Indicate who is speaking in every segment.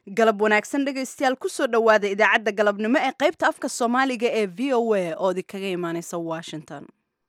Speaker 1: galab wanaagsan dhegaystayaal kusoo dhowaada idaacadda galabnimo ee qaybta afka soomaaliga ee v o a oo idinkaga imaaneysa washington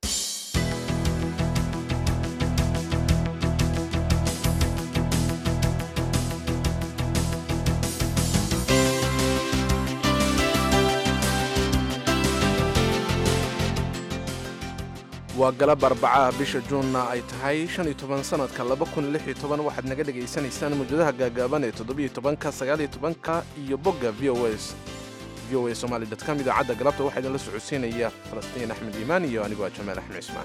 Speaker 2: waa galab arbacaha bisha juunna ay tahay shan iyo toban sanadka laba kun lix iyo toban waxaad naga dhegaysanaysaan mawjadaha gaagaaban ee toddobiyo tobanka sagaaliyo tobanka iyo bogga v o s v o a somali com idaacadda galabta waxaa idinla socodsiinaya falastiin axmed iimaan iyo anigoo ah jamaal axmed cismaan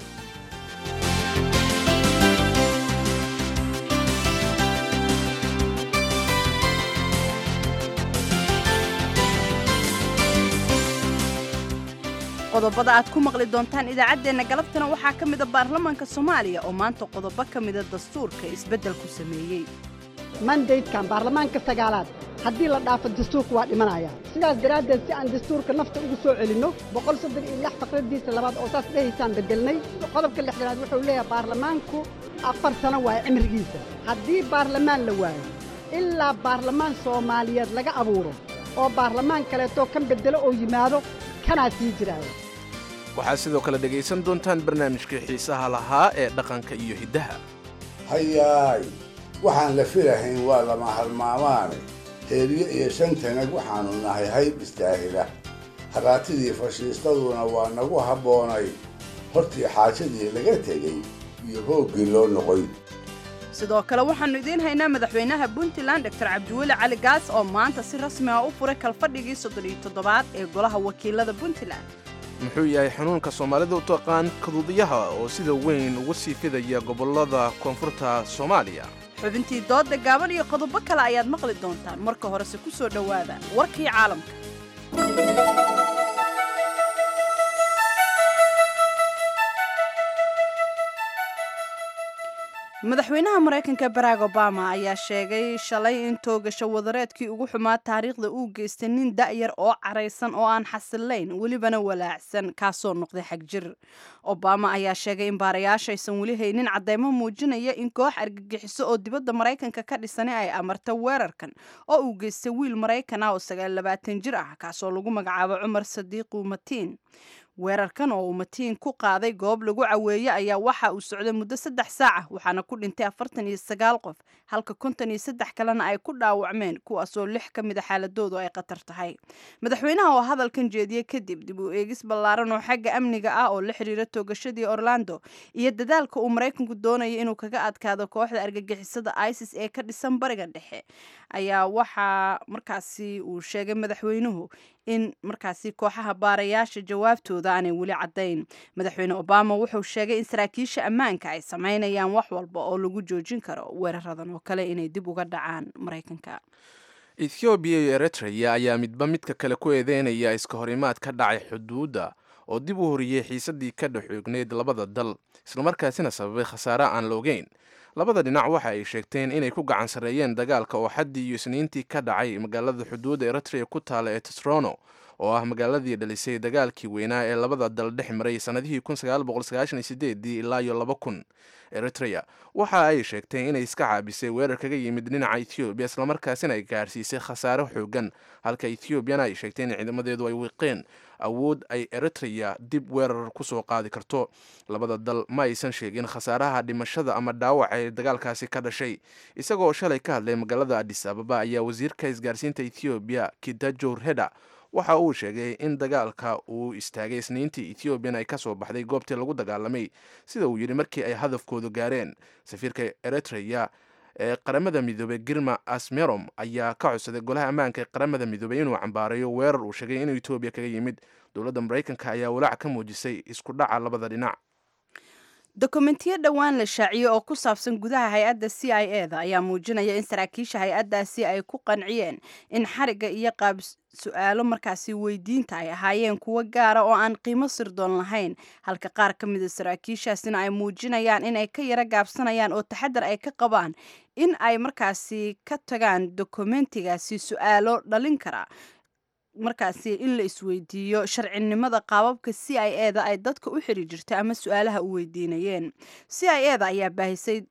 Speaker 1: qodobada aad ku maqli doontaan idaacaddeenna galabtana waxaa ka mida baarlamaanka soomaaliya oo maanta qodobo ka mida dastuurka isbeddel ku sameeyey
Speaker 3: mandaydkan baarlamaanka sagaalaad haddii la dhaafo dastuurka waa dhimanaya sidaas daraaddeed si aan dastuurka nafta ugu soo celinno boqol soddon iyo lix faqradiisa labaad oo saas dhehaysaan beddelnay qodobka lixdanaad wuxuu leeyahay baarlamaanku afar sano waayo cimrigiisa haddii baarlamaan la waayo ilaa baarlamaan soomaaliyeed laga abuuro oo baarlamaan kaleetoo kan beddelo oo yimaado kanaa sii jiraaya
Speaker 2: waxaad sidoo kale dhegaysan doontaan barnaamijkii xiisaha lahaa ee dhaqanka iyo hiddaha
Speaker 4: hayaay waxaan la filahayn waa lama halmaamaane heeriyo iyo shantanag waxaannu nahay hayb istaahila haraatidii fashiistaduna waa nagu habboonay hortii xaajadii laga tegey iyo hooggii loo noqoy
Speaker 1: sidoo kale waxaannu idiin haynaa madaxweynaha puntland doctor cabdiweli cali gaas oo maanta si rasmi ah u furay kalfadhigii soddon iyo toddobaad ee golaha wakiilada puntland
Speaker 2: muxuu yahay xanuunka soomaalida u taqaan kaduudiyaha oo sida weyn uga sii fidaya gobollada koonfurta soomaaliya
Speaker 1: xubintii doodda gaaban iyo qodobo kale ayaad maqli doontaan marka horese ku soo dhowaada warkii caalamka madaxweynaha maraykanka barack obama ayaa sheegay shalay in toogasho wadareedkii ugu xumaa taariikhda uu geystay nin da'yar oo caraysan oo aan xasilayn welibana walaacsan kaasoo noqday xagjir obama ayaa sheegay in baarayaasha aysan weli haynin cadeymo muujinaya in koox argagixiso oo dibadda maraykanka ka dhisani ay amarta weerarkan oo uu geystay wiil maraykan ah oo sagaal labaatan jir ah kaasoo lagu magacaabo cumar sadiiqu matiin weerarkan oo uu matiin ku qaaday goob lagu caweeye ayaa waxa uu socday muddo saddex saac ah waxaana ku dhintay afartan iyo sagaal qof halka konton iyo saddex kalena ay ku dhaawacmeen kuwaasoo lix ka mid a xaaladoodu ay khatar tahay madaxweynaha oo hadalkan jeediyey kadib dib u eegis ballaaran oo xagga amniga ah oo la xiriira toogashadii orlando iyo dadaalka uu maraykanku doonaya inuu kaga adkaado kooxda argagixisada isis ee ka dhisan bariga dhexe ayaa waxaa markaasi uu sheegay madaxweynuhu in markaasi kooxaha baarayaasha jawaabtooda aanay weli caddayn madaxweyne obama wuxuu sheegay in saraakiisha ammaanka ay samaynayaan wax walba oo lagu joojin karo weeraradan oo kale inay dib uga dhacaan maraykanka
Speaker 2: ethoobiya iyo eritreya ayaa midba midka kale ku eedeynaya iska horimaad ka dhacay xuduudda oo dib u horiyey xiisadii ka dhexoogneyd labada dal islamarkaasina sababay khasaare aan la ogeyn labada dhinac waxa ay sheegteen inay ku gacan sarreeyeen dagaalka oo xaddii iyo isniintii ka dhacay magaalada xuduudda eritrea ku taala ee tesrono oo ah magaaladii dhalisay dagaalkii weynaa ee labada dal dhex maray sannadihii ilaa iyo laba kun eritrea waxa ay sheegteen inay iska caabisay weerar kaga yimid dhinaca ethoobiya islamarkaasina ay gaarsiisay khasaare xoogan halka ethoobiana ay sheegteen in ciidamadeedu ay wiiqeen awood ay eritrea dib weerar kusoo qaadi karto labada dal ma aysan sheegin khasaaraha dhimashada ama dhaawaca ee dagaalkaasi ka dhashay isagoo shalay ka hadlay magaalada adis ababa ayaa wasiirka isgaarsiinta ethoobiya kidajor heda waxa uu sheegay in dagaalka uu istaagay isniintii ethoobiyan ay ka soo baxday goobtii lagu dagaalamay sida uu yidhi markii ay hadafkoodu gaareen safiirka eritreya ee qaramada midoobey girma asmerom ayaa ka codsaday golaha ammaanka ee qaramada midoobey inuu cambaarayo weerar uu sheegay inuu etoobiya kaga yimid dowladda maraykanka ayaa walaac ka muujisay isku dhaca labada dhinac
Speaker 1: dokumentiyo dhowaan la shaaciyey oo ku saabsan gudaha hay-adda c i e da ayaa muujinaya in saraakiisha hay-addaasi ay ku qanciyeen in xarigga iyo qaab su-aalo markaasi weydiinta ay ahaayeen kuwo gaara oo aan qiimo sirdoon lahayn halka qaar ka mida saraakiishaasina ay muujinayaan inay ka yaro gaabsanayaan oo taxadar ay ka qabaan in ay markaasi ka tagaan dokumentigaasi su-aalo dhalin kara markaasi in la isweydiiyo sharcinimada qaababka c i e da ay dadka u xiri jirta ama su-aalaha u weydiinayeen c i e da ayaa baahisay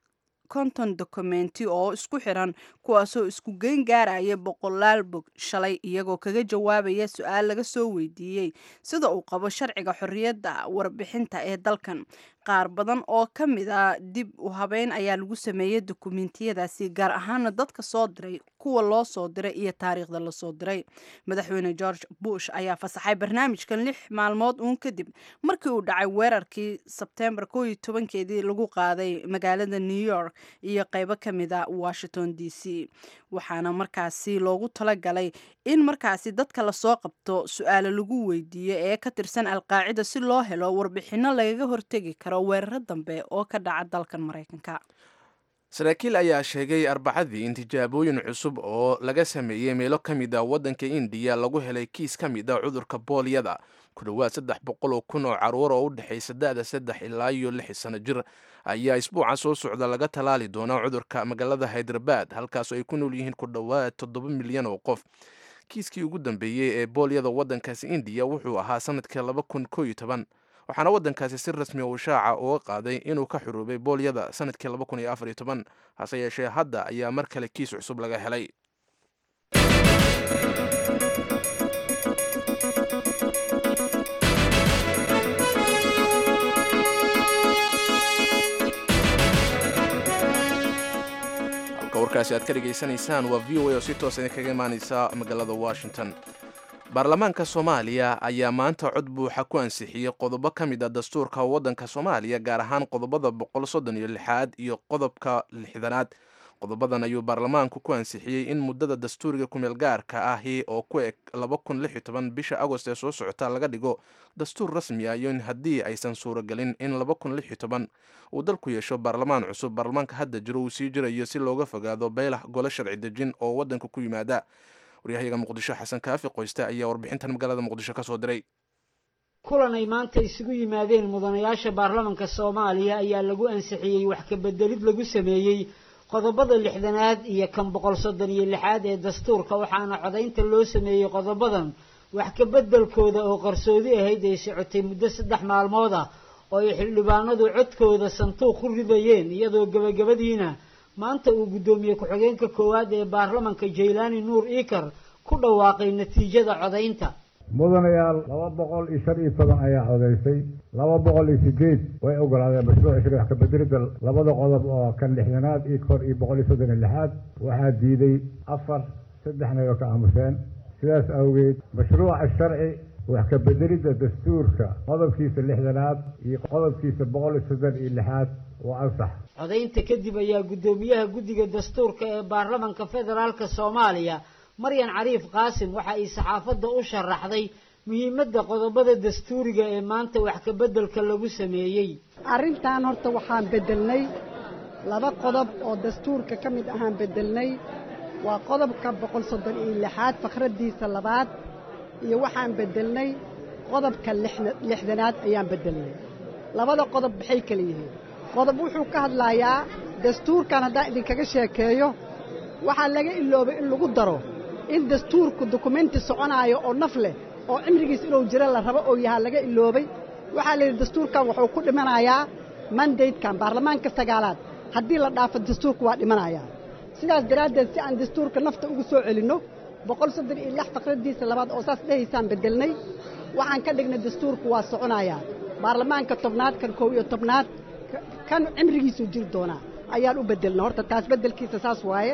Speaker 1: konton dokumenti oo isku xiran kuwaasoo isku geyn gaaraya boqolaal bog shalay iyagoo kaga jawaabaya su-aal laga soo weydiiyey sida uu qabo sharciga xorriyadda warbixinta ee dalkan qaar badan oo ka mid a dib u habeyn ayaa lagu sameeyey dokumentiyadaasi gaar ahaana dadka soo diray kuwa loo soo diray iyo taariikhda lasoo diray madaxweyne george bush ayaa fasaxay barnaamijkan lix maalmood uun kadib markii uu dhacay weerarkii sebtembar koo iyo tobankeedii lagu qaaday magaalada new york iyo qeybo ka mid a washington d c waxaana markaasi loogu talagalay in markaasi dadka lasoo qabto su-aalo lagu weydiiyo ee ka tirsan alqaacida si loo helo warbixino lagaga hortegi karo weeraro dambe oo ka dhaca dalkan maraykanka
Speaker 2: saraakiil ayaa sheegay arbacadii in tijaabooyin cusub oo laga sameeyey meelo ka mid a waddanka indiya lagu helay kiis ka mid a cudurka boolyada ku dhowaad saddex boqol oo kun oo caruur oo u dhexaysa da-da saddex ilaa iyo lix sano jir ayaa isbuuca soo socda laga talaali doonaa cudurka magaalada hyderabad halkaasoo ay ku nool yihiin ku dhowaad toddoba milyan oo qof kiiskii ugu dambeeyey ee boolyada waddankaasi indiya wuxuu ahaa sanadkii laba kun koo iyo toban waxaana waddankaasi si rasmi uu shaaca uga qaaday inuu ka xuruubay boolyada sanadkii laba kun iyo afar iyo toban hase yeeshee hadda ayaa mar kale kiis cusub laga helay halka warkaasi aad ka dhegaysanaysaan waa v o a oo si toos idinkaga imaaneysa magaalada washington baarlamaanka soomaaliya ayaa maanta cod buuxa ku ansixiyey qodobo ka mid a dastuurka waddanka soomaaliya gaar ahaan qodobada boqol soddon iyo lixaad iyo qodobka lixdanaad qodobadan ayuu baarlamaanku ku ansixiyey in muddada dastuuriga kumeel gaarka ahi oo ku eg laba kun lix iyo toban bisha agost ee soo socota laga dhigo dastuur rasmi ah iyo in haddii aysan suuragelin in laba kun lix iyo toban uu dalku yeesho baarlamaan cusub baarlamaanka hadda jiro uu sii jirayo si looga fogaado beelax golo sharci dejin oo waddanka ku yimaada waryahayaga muqdisho xasan kaafi qoyste ayaa warbixintan magaalada muqdisho ka soo diray
Speaker 5: kulan ay maanta isugu yimaadeen mudanayaasha baarlamanka soomaaliya ayaa lagu ansixiyey wax ka bedelid lagu sameeyey qodobada lixdanaad iyo kan boqol soddon iyo lixaad ee dastuurka waxaana codaynta loo sameeyey qodobadan wax ka bedelkooda oo qarsoodi ahayd ay socotay muddo saddex maalmood ah oo ay xildhibaanadu codkooda santuuq ku ridayeen iyadoo gebagabadiina maanta uu guddoomiye ku-xigeenka koowaad ee baarlamanka jaylaani nuur iikar ku dhawaaqay natiijada codaynta
Speaker 6: mudanayaal laba boqol iyo shan iyo toban ayaa codaysay laba boqol iyo sideed way ogolaadeen mashruuca shari wax kabedelida labada qodob oo kan lixdanaad iyo kor iyo boqol iyo soddon iyo lixaad waxaa diiday afar saddexna way ka aamuseen sidaas awgeed mashruuca sharci wax ka bedelidda dastuurka qodobkiisa lixdanaad iyo qodobkiisa boqol iyo soddon iyo lixaad waa ansax
Speaker 5: codaynta kadib ayaa guddoomiyaha guddiga dastuurka ee baarlamanka federaalka soomaaliya maryan cariif qaasim waxa ay saxaafadda u sharaxday muhiimadda qodobada dastuuriga ee maanta wax ka beddelka lagu sameeyey
Speaker 3: arrintan horta waxaan beddelnay laba qodob oo dastuurka ka mid ahaan beddelnay waa qodobka boqol soddon iyo lixaad fakraddiisa labaad iyo waxaan beddelnay qodobka lixdanaad ayaan beddelnay labada qodob maxay kala yihiin qodob wuxuu ka hadlayaa dastuurkan haddaan idinkaga sheekeeyo waxaa laga iloobay in lagu daro in dastuurku dukumenti soconaayo oo naf leh oo cimrigiis inuu jiro la rabo oo yahaa laga iloobay waxaa layidhi dastuurkan wuxuu ku dhimanayaa mandatekan baarlamaanka sagaalaad haddii la dhaafo dastuurku waa dhimanayaa sidaas daraaddeed si aan dastuurka nafta ugu soo celinno boqol soddon iyo lix faqraddiisa labaad oo saas dhehaysaan beddelnay waxaan ka dhignay dastuurku waa soconayaa baarlamaanka tobnaad kan koob iyo tobnaad kan cimrigiisuu jiri doonaa ayaan u beddelna horta taas beddelkiisa saas waaye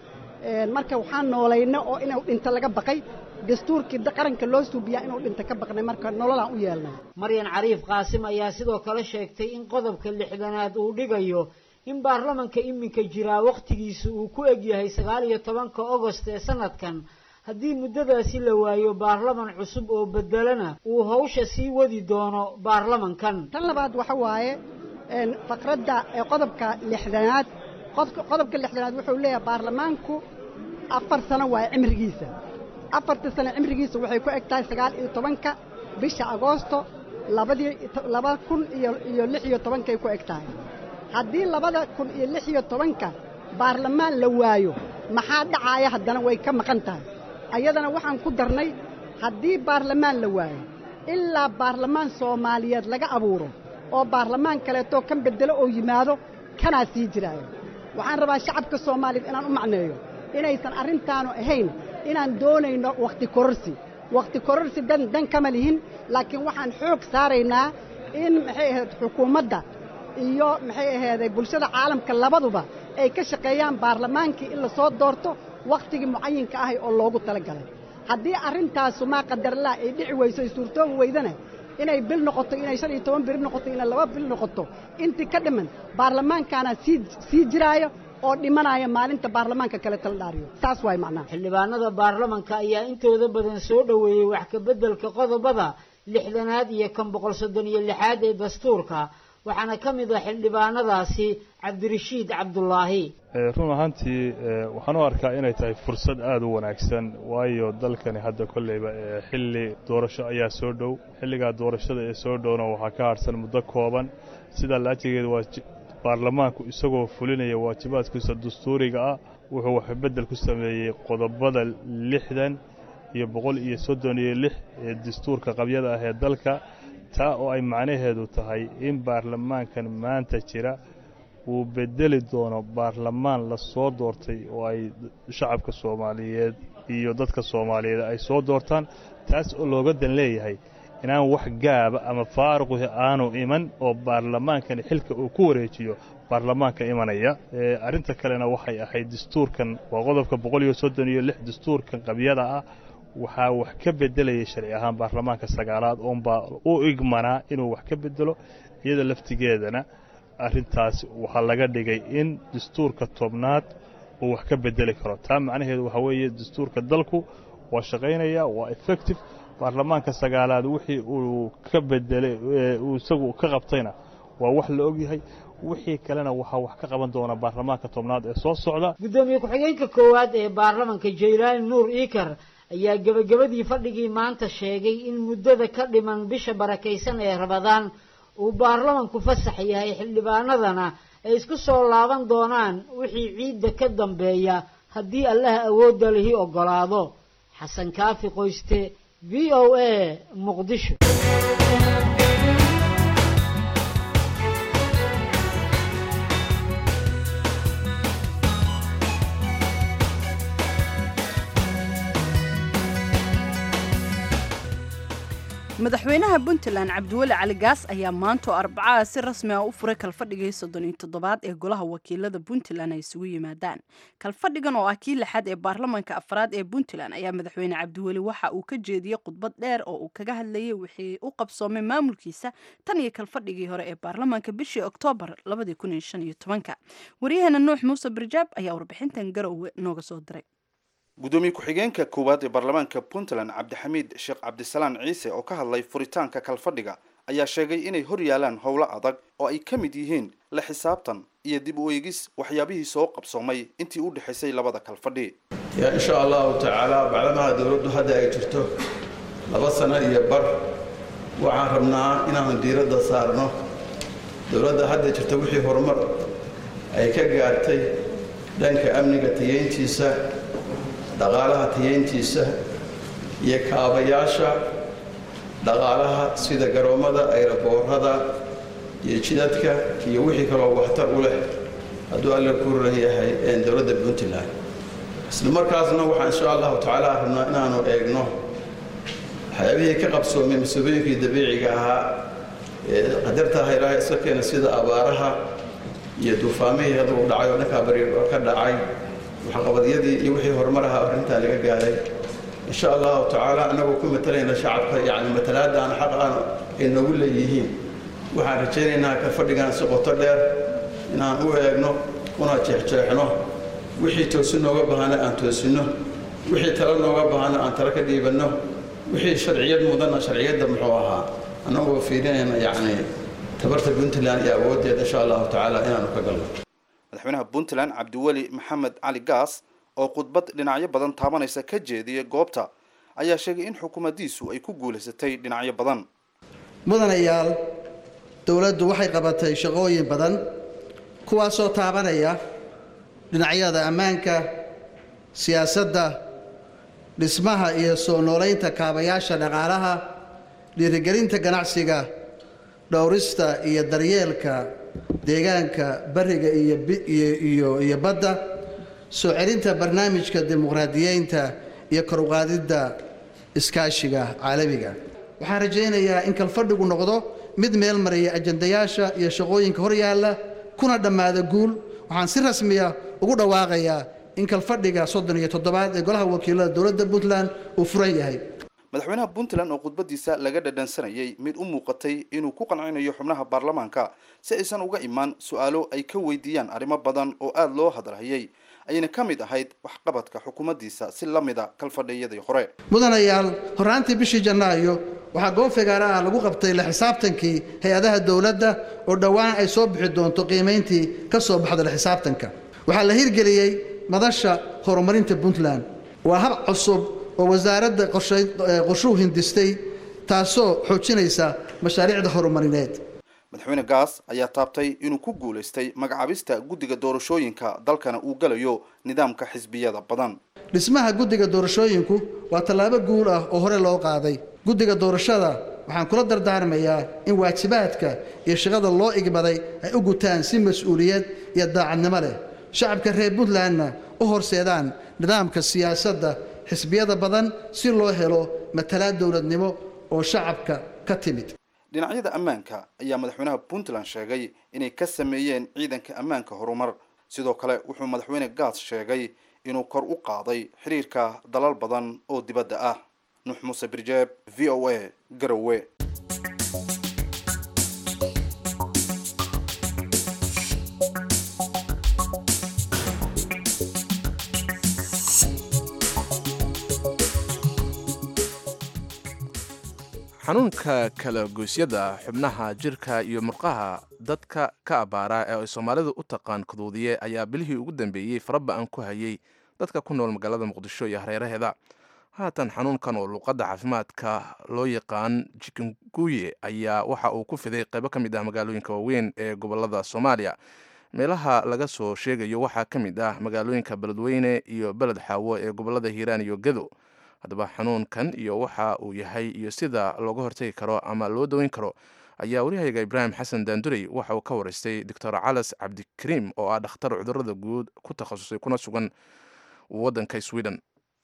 Speaker 3: marka waxaan noolayna oo inuu dhinto laga baqay dastuurkii qaranka loo suubiyaa inuu dhinto ka baqnay marka nololaan u yeelnay
Speaker 5: maryan cariif qaasim ayaa sidoo kale sheegtay in qodobka lixdanaad uu dhigayo in baarlamanka iminka jiraa wakhtigiisa uu ku egyahay sagaal iyo tobanka ogost ee sanadkan haddii muddadaasi la waayo baarlaman cusub oo beddelana uu hawsha sii wadi doono baarlamankan
Speaker 3: tan labaad waxa waaye faqradda qodobka lixdanaad qodobka lixdanaad wuxuu leeyahay baarlamaanku afar sano waaye cimrigiisa afarta sano cimrigiisa waxay ku eg tahay sagaal iyo tobanka bisha agoosto labadii laba kun iyo iyo lix iyo tobankay ku eg tahay haddii labada kun iyo lix iyo tobanka baarlamaan la waayo maxaa dhacaaya haddana way ka maqan tahay ayadana waxaan ku darnay haddii baarlamaan la waayo ilaa baarlamaan soomaaliyeed laga abuuro oo baarlamaan kaleetoo kan beddelo oo yimaado kanaa sii jiraayo waxaan rabaa shacabka soomaaliyeed inaan u macneeyo inaysan arrintaanu ahayn inaan doonayno wakhti kororsi wakhti kororsi dan dan kama lihin laakiin waxaan xoog saaraynaa in maxay ahayd xukuumadda iyo maxay ahayday bulshada caalamka labaduba ay ka shaqeeyaan baarlamaankii in la soo doorto wakhtigii mucayinka ahay oo loogu tala galay haddii arrintaasu maa qadarlaa ay dhici weyso ay suurtoobi weydana inay bil noqoto inay shan iyo toban biri noqoto inay laba bil noqoto intii ka dhiman baarlamaankaana sii sii jiraayo oo dhimanaya maalinta baarlamaanka kale tala dhaariyo saas waay macnaha
Speaker 5: xildhibaanada baarlamanka ayaa intooda badan soo dhoweeyey wax ka beddelka qodobada lixdanaad iyo kan boqol soddon iyo lixaad ee dastuurka waxaana ka mid ah xildhibaanadaasi cabdirashiid cabdulaahi
Speaker 7: run ahaantii waxaan u arkaa inay tahay fursad aada u wanaagsan waayo dalkani hadda kolleyba xilli doorasho ayaa soo dhow xilligaa doorashada ee soo dhowna waxaa ka harsan muddo kooban sidaa laajigeeda waa baarlamaanku isagoo fulinaya waajibaadkiisa dastuuriga ah wuxuu waxbeddel ku sameeyey qodobada lixdan iyo boqol iyo soddon iyo lix ee dastuurka qabyada ah ee dalka taa oo ay macnaheedu tahay in baarlamaankan maanta jira uu bedeli doono baarlamaan la soo doortay oo ay shacabka soomaaliyeed iyo dadka soomaaliyeed ay soo doortaan taas oo looga dan leeyahay inaan wax gaaba ama faaruqi aanu iman oo baarlamaankani xilka uu ku wareejiyo baarlamaanka imanaya arrinta kalena waxay ahayd dastuurkan waa qodobka boqol iyo soddon iyo lix dastuurkan qabyada ah waxaa wax ka beddelayay sharci ahaan baarlamaanka sagaalaad oonbaa u igmanaa inuu wax ka beddelo iyada laftigeedana arrintaas waxaa laga dhigay in dastuurka tobnaad uu wax ka beddeli karo taa macnaheedu waxaa weeye dastuurka dalku waa shaqaynaya waa effective baarlamaanka sagaalaad wixii uu ka bedelay uu isagu ka qabtayna waa wax la ogyahay wixii kalena waxaa wax ka qaban doona baarlamaanka tobnaad ee soo socda
Speaker 5: gudoomiye ku-xigeenka koowaad ee baarlamanka jaylaani nuur iikar ayaa gebagabadii fadhigii maanta sheegay in muddada ka dhiman bisha barakaysan ee rabadaan uu baarlamanku fasax yahay xildhibaanadana ay isku soo laaban doonaan wixii ciidda ka dambeeya haddii allaha awoodda lihi oggolaado xasan kaafi qoyste v o a muqdisho
Speaker 1: madaxweynaha puntland cabdiweli cali gaas ayaa maanta oo arbacaha si rasmi ah u furay kalfadhigii soddon iyo toddobaad ee golaha wakiilada puntland ay isugu yimaadaan kalfadhigan oo ah kii lixaad ee baarlamanka afraad ee puntland ayaa madaxweyne cabdiweli waxa uu ka jeediyey khudbad dheer oo uu kaga hadlayay wixii u qabsoomay maamulkiisa tan iyo kalfadhigii hore ee baarlamanka bishii oktoobar waryaheena nuux muuse barjaab ayaa warbixintan garowe nooga soo diray
Speaker 8: gudoomiye ku-xigeenka koowaad ee baarlamaanka puntland cabdixamiid sheekh cabdisalaan ciise oo ka hadlay furitaanka kalfadhiga ayaa sheegay inay hor yaalaan howlo adag oo ay ka mid yihiin la xisaabtan iyo dib u eegis waxyaabihii soo qabsoomay intii u dhexaysay labada kalfadhi
Speaker 9: ya insha allahu tacaala bacdamaha dowladdu hadda ay jirto laba sano iyo bar waxaan rabnaa inaanu diiradda saarno dowladda hadda jirta wixii horumar ay ka gaartay dhanka amniga tayeyntiisa dhaqaalaha tayeyntiisa iyo kaabayaasha dhaqaalaha sida garoommada ayraboorada iyo jidadka iyo wixii kaloo waxtar u leh hadduu alla ku ran yahay dowladda puntland isla markaasna waxaan insha allahu tacaala rabnaa inaanu eegno waxyaabihii ka qabsoomay mas-uuliyooyinkii dabiiciga ahaa ee qadartaha ilaahay iska keena sida abaaraha iyo duufaamihii hadduu dhacay oo dhankaa bari ka dhacay waxqabadyadii iyo wixii horumaraha arrintaa laga gaaray insha allahu tacaala annagoo ku matalayna shacabka yacni matalaadaan xaq aan ay noogu leeyihiin waxaan rajaynaynaa ka fadhigaan si qoto dheer inaan u eegno una jeexjeexno wixii toosin nooga baahana aan toosinno wixii talo nooga baahana aan talo ka dhiibanno wixii sharciyad mudanna sharciyadda muxuu ahaa annagoo fiirinayna yacni tabarta puntland iyo awooddeeda insha allahu tacaala inaanu ka galno
Speaker 8: madaxweynaha puntland cabdiweli maxamed cali gaas oo khudbad dhinacyo badan taabanaysa ka jeediyay goobta ayaa sheegay in xukuumaddiisu ay ku guulaysatay dhinacyo badan
Speaker 10: mudanayaal dowladdu waxay qabatay shaqooyin badan kuwaasoo taabanaya dhinacyada ammaanka siyaasadda dhismaha iyo soo noolaynta kaabayaasha dhaqaalaha dhiirigelinta ganacsiga dhowrista iyo daryeelka deegaanka bariga iyo iyo iyo badda soo celinta barnaamijka dimuqraadiyeynta iyo kor uqaadidda iskaashiga caalamiga waxaan rajaynayaa in kalfadhigu noqdo mid meel maraya ajandayaasha iyo shaqooyinka hor yaalla kuna dhammaada guul waxaan si rasmiya ugu dhawaaqayaa in kalfadhiga soddon iyo toddobaad ee golaha wakiilada dowladda puntland uu furan yahay
Speaker 8: madaxweynaha puntland oo khudbadiisa laga dhadhansanayay mid u muuqatay inuu ku qancinayo xubnaha baarlamaanka si aysan uga imaan su-aalo ay ka weydiiyaan arrimo badan oo aada loo hadalhayay ayna ka mid ahayd waxqabadka xukuumaddiisa si la mida kalfadhiyadii hore
Speaker 10: mudanayaal horraantii bishii janaayo waxaa goob fagaara ah lagu qabtay la xisaabtankii hay-adaha dowladda oo dhowaan ay soo bixi doonto qiimayntii ka soo baxda la xisaabtanka waxaa la hirgeliyey madasha horumarinta puntland waa hab cusub oo wasaaradda qorshuhu hindistay taasoo xoojinaysa mashaariicda horumarineed
Speaker 8: madaxweyne gaas ayaa taabtay inuu ku guulaystay magacaabista guddiga doorashooyinka dalkana uu galayo nidaamka xisbiyada badan
Speaker 10: dhismaha guddiga doorashooyinku waa tallaabo guul ah oo hore loo qaaday guddiga doorashada waxaan kula dardaarmayaa in waajibaadka iyo shaqada loo igbaday ay u gutaan si mas-uuliyad iyo daacadnimo leh shacabka reer puntlandna u horseedaan nidaamka siyaasadda xisbiyada badan si loo helo matalaad dowladnimo oo shacabka ka timid
Speaker 8: dhinacyada ammaanka ayaa madaxweynaha puntland sheegay inay ka sameeyeen ciidanka ammaanka horumar sidoo kale wuxuu madaxweyne gaas sheegay inuu kor u qaaday xiriirka dalal badan oo dibadda ah nuux muuse birjeeb v o a garowe
Speaker 2: xanuunka kala goysyada xubnaha jirka iyo murqaha dadka ka abaara ee ay soomaalidu u taqaan kaduudiye ayaa bilihii ugu dambeeyey faraba-an ku hayay dadka ku nool magaalada muqdisho iyo hareeraheeda haatan xanuunkan oo luuqadda caafimaadka loo yaqaan jikinguye ayaa waxa uu ku fiday qaybo ka mid ah magaalooyinka waaweyn ee gobolada soomaaliya meelaha laga soo sheegayo waxaa ka mid ah magaalooyinka beledweyne iyo beled xaawo ee gobolada hiiraan iyo gedo haddaba xanuunkan iyo waxa uu yahay iyo sida looga hortagi karo ama loo daweyn karo ayaa waryahayga ibraahim xasan daandurey waxa uu ka waraystay doctor calas cabdikariim oo ah dhakhtar cudurada guud ku takhasusay kuna sugan waddanka sweden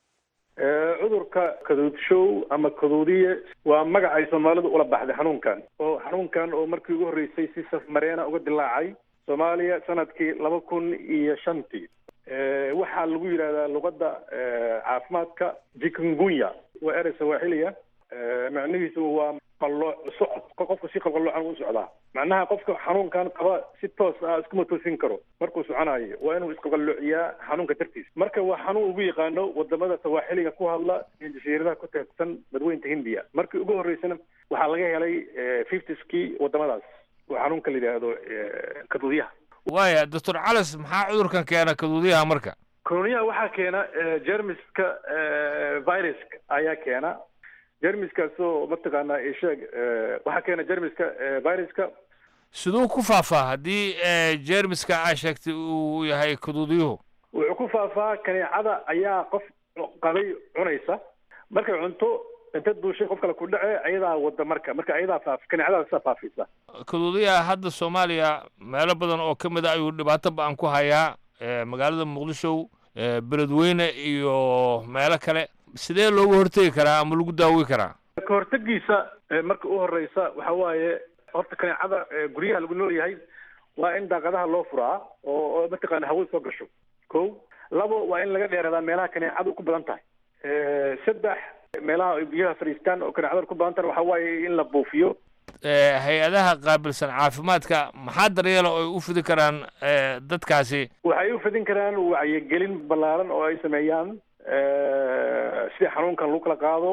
Speaker 11: cudurka kaduudshow ama kaduudiye waa magac ay soomaalidu ula baxday xanuunkan oo xanuunkan oo markii ugu horreysay si safmareena uga dilaacay soomaaliya sanadkii laba kun iyo shantii waxaa lagu yidhahdaa luqadda caafimaadka jikungunya waa erey sawaaxiliya macnihiisu waa qalooc socod qofka si qalqaloocan u socdaa macnaha qofka xanuunkan qaba si toos ah iskuma toosin karo markuu soconayo waa inuu isqalqaloociyaa xanuunka dartiisa marka waa xanuun ugu yaqaano wadamada sawaaxiliga ku hadla iyo jasiiradaha ku teegsan badweynta hindiya markii ugu horreysana waxaa laga helay fiftiskii wadamadaas oo xanuunka la yidhaahdo kaduudyaha
Speaker 12: waaya doctor calas maxaa cudurkan keena kaduudyaha marka
Speaker 11: kaduudyaha waxaa keena jermiska viruska ayaa keena jermiskaasoo mataqaanaa isheeg waxaa keena jermiska viruska
Speaker 12: siduu ku faafaa haddii jermiska aa sheegtay uu yahay kaduudiyuhu
Speaker 11: wuxuu ku faafaa kaneecada ayaa qof qabay cunaysa markay cunto inta duushay qof kale ku dhace ayadaa wada marka marka ayadaa faaf kaneecadaas saa faafisa
Speaker 12: kaduudiyaha hadda soomaaliya meelo badan oo ka mid a ayuu dhibaato ba-an ku hayaa magaalada muqdisho beledweyne iyo meelo kale sidee looga hortegi karaa ama lagu daawi karaa
Speaker 11: ka hortegiisa marka u horeysa waxa waaye horta kaneecada guryaha lagu nool yahay waa in daaqadaha loo furaa oo oo mataqaana hawada soo gasho ko labo waa in laga dheeradaa meelaha kaneecadu ku badan tahay saddex meelaha ay biyaha fadhiistaan oo kaneecada ku badan tahay waxa waaye in la buufiyo
Speaker 12: hay-adaha qaabilsan caafimaadka maxaa daryeela oo ay u fidi karaan dadkaasi
Speaker 11: waxay u fidin karaan wacyigelin ballaaran oo ay sameeyaan sida xanuunkan lagu kala qaado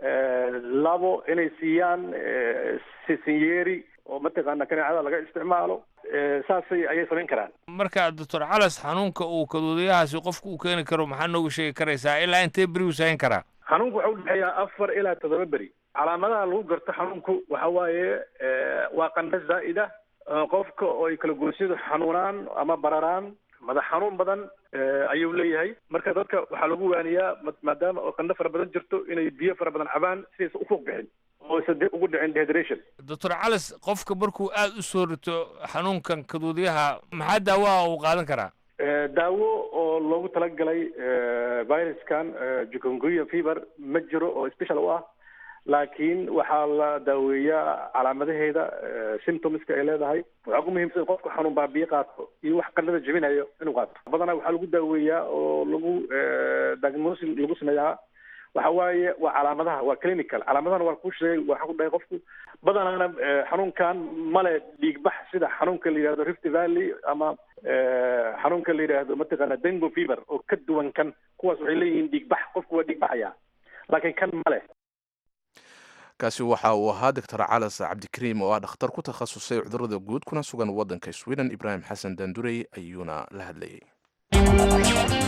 Speaker 11: labo inay siiyaan sisinyeeri oo mataqaana kaneecada laga isticmaalo saasay ayay samayn karaan
Speaker 12: marka doctor calas xanuunka uu kaduudayahaasi qofka uu keeni karo maxaa nooga sheegi karaysaa ilaa intee beri uu sahayn karaa
Speaker 11: xanuunku waxa udhexeeyaa afar ilaa toddoba beri calaamadaha lagu garto xanuunku waxa waaye waa qandho zaa'ida qofka oo ay kala goosyadu xanuunaan ama bararaan madax xanuun badan ayuu leeyahay marka dadka waxaa lagu waaniyaa maadaama oo qandho fara badan jirto inay biyo fara badan cabaan sidaysa ufuuq bixin oo sade ugu dhicin dehydration
Speaker 12: doctor calis qofka markuu aada u soo rito xanuunkan kaduudyaha maxaa daawaha uu qaadan karaa
Speaker 11: daawo oo loogu talagalay viruskan jukunguya fever ma jiro oo special u ah laakiin waxaa la daaweeyaa calaamadaheeda symptomska ay leedahay waxaa ku muhiimsan qofku xanuun baabiye qaato iyo wax qanada jebinayo inuu qaato badanaa waxaa lagu daaweeyaa oo lagu diagnosis lagu sameeyaa waxa waaye waa calaamadaha waa clinical calaamadahana waa ku sheegay waxaa ku dhahay qofku badanaana xanuunkan male dhiigbax sida xanuunka la yidhahdo rift valley ama xanuunka la yidhaahdo mataqaana dengo fever oo ka duwan kan kuwaas waxay leeyihiin dhiigbax qofku waa dhiigbaxaya laakiin kan male
Speaker 2: kaasi waxa uu ahaa doctor calas cabdikariim oo ah dhakhtar ku takhasusay cudurada guud kuna sugan waddanka sweden ibraahim xasan dandurey ayuuna la hadlayay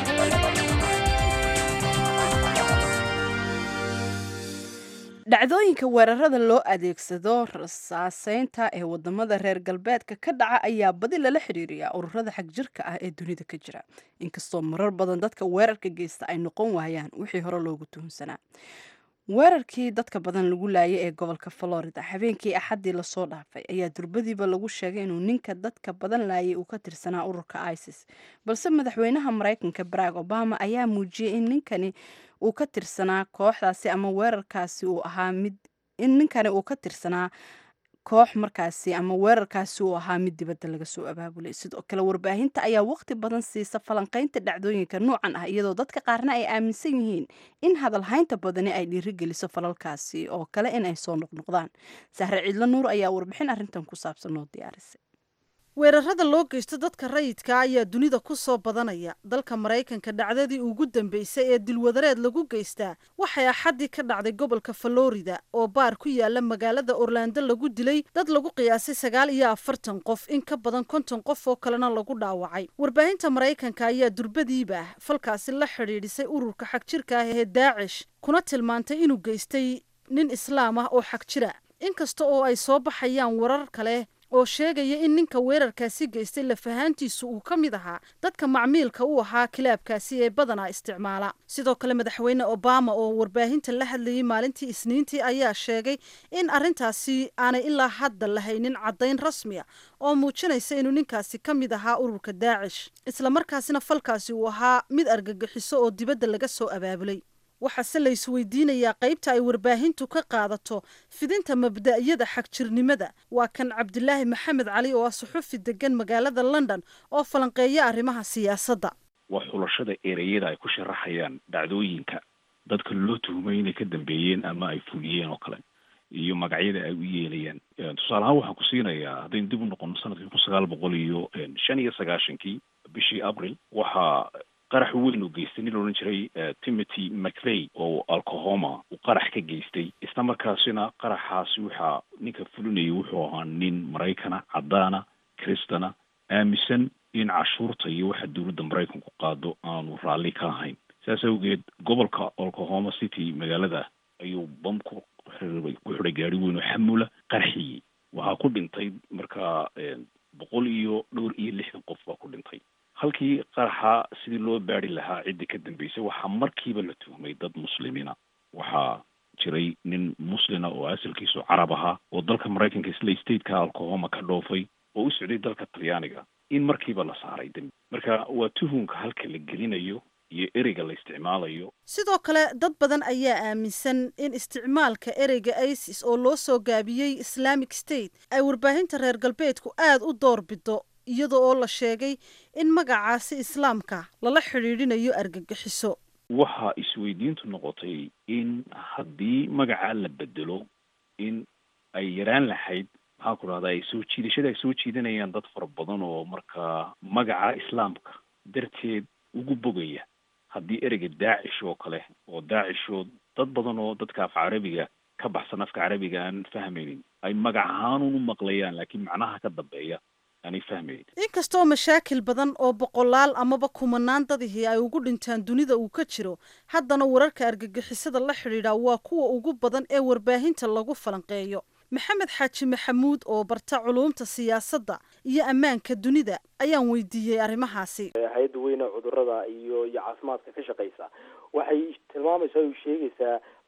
Speaker 1: dhacdooyinka weerarada loo adeegsado rasaaseynta ee wadamada reer galbeedka ka dhaca ayaa badi lala xiriiriyaa ururada xagjirka ah ee dunida ka jira inkastoo marar badan dadka weerarka geysta ay noqon waayaan wixii hore loogu tuhunsanaa weerarkii dadka badan lagu laayay ee gobolka florida habeenkii axaddii lasoo dhaafay ayaa durbadiiba lagu sheegay inuu ninka dadka badan laayay uu ka tirsanaa ururka isis balse madaxweynaha maraykanka barack obama ayaa muujiyey in ninkani uu ka tirsanaa kooxdaasi ama weerarkaasi uu ahaa mid in ninkani uu ka tirsanaa koox markaasi ama weerarkaasi uu ahaa mid dibadda laga soo abaabulay sidoo kale warbaahinta ayaa waqti badan siisa falanqaynta dhacdooyinka noocan ah iyadoo dadka qaarna ay aaminsan yihiin in hadalhaynta badani ay dhiirigeliso falalkaasi oo kale in ay soo noqnoqdaan sahre ciidlo nuur ayaa warbixin arrintan ku saabsan oo diyaarisay
Speaker 13: weerarada loo geysto dadka rayidka ayaa dunida ku soo badanaya dalka maraykanka dhacdadii ugu dambeysay ee dilwadareed lagu geystaa waxay axaddii ka dhacday gobolka florida oo baar ku yaala magaalada orlando lagu dilay dad lagu qiyaasay sagaal iyo afartan qof in ka badan konton qof oo kalena lagu dhaawacay warbaahinta maraykanka ayaa durbadiiba falkaasi la xidhiidhisay ururka xagjirka ah ee daacish kuna tilmaantay inuu geystay nin islaam ah oo xagjira inkasta oo ay soo baxayaan warar kale oo sheegaya in ninka weerarkaasi geystay lafahaantiisu uu ka mid ahaa dadka macmiilka u ahaa kilaabkaasi ee badanaa isticmaala sidoo kale madaxweyne obama oo warbaahinta la hadlayay maalintii isniintii ayaa sheegay in arrintaasi aanay ilaa hadda lahaynin caddayn rasmiya oo muujinaysa inuu ninkaasi ka mid ahaa ururka daacish islamarkaasina falkaasi uu ahaa mid argagixiso oo dibadda laga soo abaabulay waxaase la isweydiinayaa qaybta ay warbaahintu ka qaadato fidinta mabda'yada xagjirnimada waa kan cabdilaahi maxamed cali oo ah suxufi degan magaalada london oo falanqeeya arrimaha siyaasadda
Speaker 14: waa xulashada ereyada ay ku sharaxayaan dhacdooyinka dadka loo tuhumay inay ka dambeeyeen ama ay fuliyeen oo kale iyo magacyada ay u yeelayaan tusaale ahaan waxaan ku siinayaa haddaynu dib u noqono sanadkii kun sagaal boqol iyo shan iyo sagaashankii bishii abril waxaa qarax weyn uu geystay nin laodhan jiray timothy macvey oo alcohoma uu qarax ka geystay isla markaasina qaraxaasi waxaa ninka fulinayay wuxuu ahaa nin maraykana caddaana kristana aaminsan in cashuurta iyo waxa dowladda maraykanku qaado aanu raalli ka ahayn saas awgeed gobolka oklahoma city magaalada ayuu bam ku xiribay ku xidhay gaari weyn oo xamula qarxiyey waxaa ku dhintay markaa boqol iyo dhowr iyo lixdan qof baa ku dhintay halkii qaraxa sidii loo baari lahaa ciddii ka dambeysay waxaa markiiba la tuhmay dad muslimiina waxaa jiray nin muslina oo asalkiisu carab ahaa oo dalka maraykanka isla stateka alcohoma ka dhoofay oo u socday dalka talyaaniga in markiiba la saaray dembi marka waa tuhunka halka la gelinayo iyo ereyga la isticmaalayo
Speaker 13: sidoo kale dad badan ayaa aaminsan in isticmaalka ereyga isis oo loo soo gaabiyey islamic state ay warbaahinta reer galbeedku aada u door bido iyada oo la sheegay in magacaasi islaamka lala xidhiidhinayo argagixiso
Speaker 14: waxaa isweydiintu noqotay in haddii magacaa la bedelo in ay yaraan lahayd maxaa ku dhahda ay soo jiidashada ay soo jiidanayaan dad fara badan oo markaa magaca islaamka darteed ugu bogaya haddii ereyga daacish oo kale oo daacishoo dad badan oo dadka af carabiga ka baxsan afka carabiga aan fahmaynin ay magac ahaanun u maqlayaan laakiin macnaha ka dambeeya aanay fahmaynin
Speaker 13: inkastoo mashaakil badan oo boqolaal amaba kumanaan dadihii ay ugu dhintaan dunida uu ka jiro haddana wararka argagixisada la xidhiidha waa kuwa ugu badan ee warbaahinta lagu falanqeeyo maxamed xaaji maxamuud oo barta culuumta siyaasadda iyo ammaanka dunida ayaan weydiiyey arrimahaasi
Speaker 15: hay-adda weyne cudurada iyo iyo caafimaadka ka shaqeysa waxay tilmaamaysaa o sheegaysaa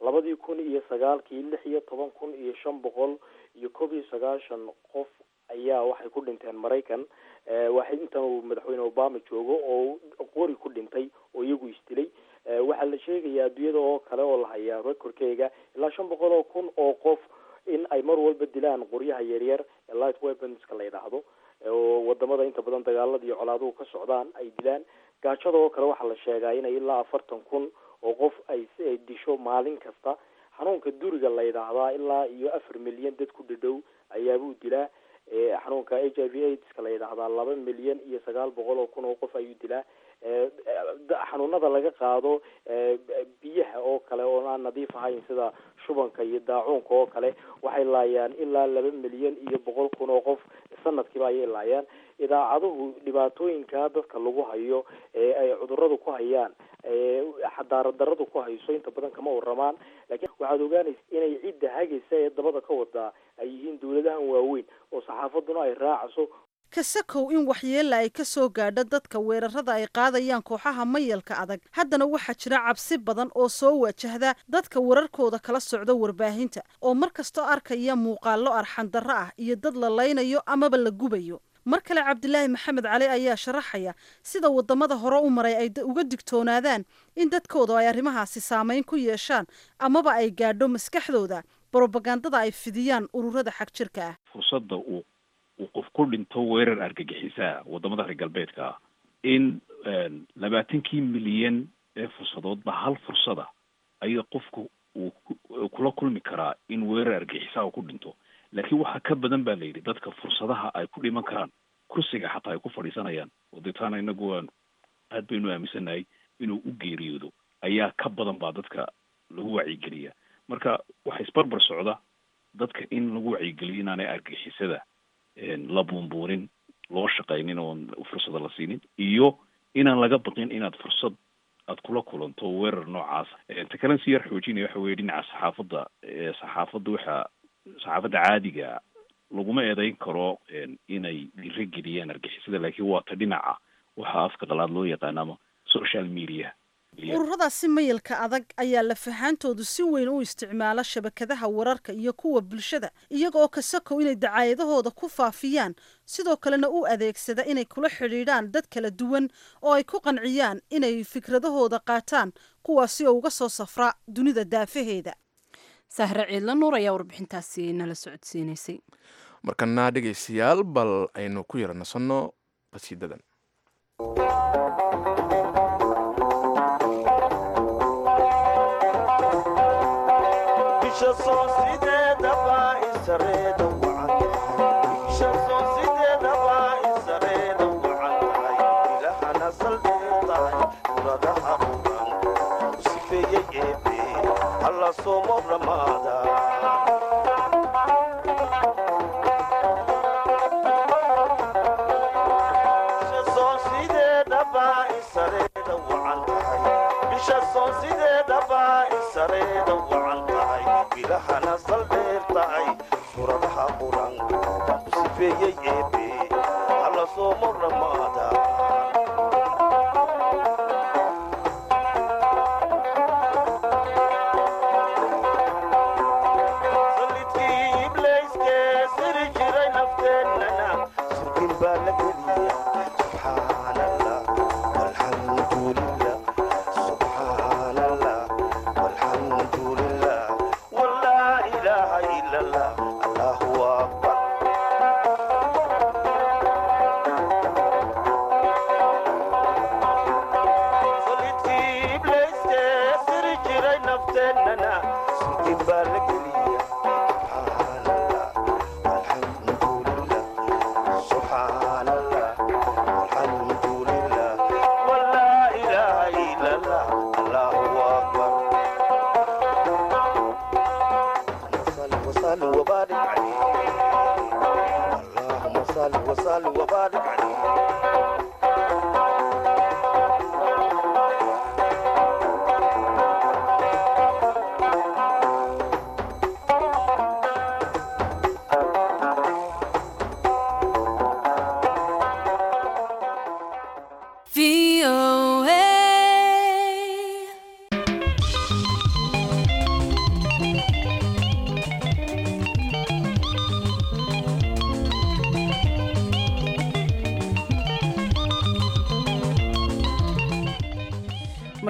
Speaker 15: labadii kun iyo sagaalkii lix iyo toban kun iyo shan boqol iyo koob iyo sagaashan qof ayaa waxay ku dhinteen maraykan waxay intan uu madaxweyne obama joogo oo qori ku dhintay oo iyagu isdilay waxaa la sheegayaa adduunyada oo kale oo la hayaa recordkeyga ilaa shan boqol oo kun oo qof in ay mar walba dilaan qoryaha yaryar ee light weaponska la yidhaahdo oo wadamada inta badan dagaalada iyo colaaduhu ka socdaan ay dilaan gaajada oo kale waxaa la sheegaa inay ilaa afartan kun oo qof ay ay disho maalin kasta xanuunka duriga la yidhaahdaa ilaa iyo afar milyan dad ku dhadhow ayaabuu dilaa xanuunka h i v aidska la yidhaahdaa laba milyan iyo sagaal boqol oo kun oo qof ayuu dilaa xanuunada laga qaado biyaha oo kale oo aan nadiif ahayn sida shubanka iyo daacuunka oo kale waxay laayaan ilaa laba milyan iyo boqol kun oo qof sanadkiiba ayay laayaan idaacaduhu dhibaatooyinka dadka lagu hayo ee ay cuduradu ku hayaan xadaarad daradu ku hayso inta badan kama waramaan laakiin waxaad ogaanaysa inay cidda hagaysa ee dabada ka wadaa ay yihiin dawladahan waaweyn oo saxaafaduna ay raacayso
Speaker 13: kasakow in waxyeella ay ka soo gaadho dadka weerarada ay qaadayaan kooxaha mayalka adag haddana waxaa jira cabsi badan oo soo wajahda dadka wararkooda kala socda warbaahinta oo mar kastoo arkaya muuqaallo arxandarro ah iyo dad la laynayo amaba la gubayo mar kale cabdilaahi maxamed cali ayaa sharaxaya sida wadamada hore u maray ay uga digtoonaadaan in dadkooda ay arrimahaasi saameyn ku yeeshaan amaba ay gaadho maskaxdooda brobagandada ay fidiyaan ururada xag jirka ah
Speaker 14: fursadda uu uu qof ku dhinto weerar argagixisaa wadamada reer galbeedka ah in labaatankii milyan ee fursadoodba hal fursada ayaa qofku uu kula kulmi karaa in weerar argagixisaa uu ku dhinto laakiin waxaa ka badan baa la yidhi dadka fursadaha ay ku dhiman karaan kursiga xataa ay ku fadhiisanayaan oo deetaana inagu waan aad baynu aaminsanahay inuu u geeriyoodo ayaa ka badan baa dadka lagu wacyigeliya marka waxa isbarbar socda dadka in lagu wacyigeliyo inaanay argixisada la buunbuunin loo shaqaynin oon fursada la siinin iyo inaan laga baqin inaad fursad aad kula kulanto weerar noocaas ta kalen si yar xoojinaya waxa weye dhinaca saxaafadda saxaafadda waxa saxaafadda caadiga laguma eedeyn karo inay dhiro geliyaan argixisada laakiin waa ta dhinaca waxa afka qalaad loo yaqaano ama social media
Speaker 13: ururadaasi mayalka adag ayaa lafahaantoodu si weyn u isticmaala shabakadaha wararka iyo kuwa bulshada iyaga oo kasakow inay dacaayadahooda ku faafiyaan sidoo kalena u adeegsada inay kula xidhiidhaan dad kala duwan oo ay ku qanciyaan inay fikradahooda qaataan kuwaasi oo uga soo safra dunida daafaheeda
Speaker 1: sahre ciidla nuur ayaa warbixintaasi nala socodsiinaysay
Speaker 2: markana dhegaystayaal bal aynu ku yara nasanno qasiidadan
Speaker 16: somo ramada son sideedaba isareeda wacan tahay bisha soon sideedaba isareeda wacan tahay bilahana saldheer tahay suradaha quran sifeeyey eebe alla somo ramada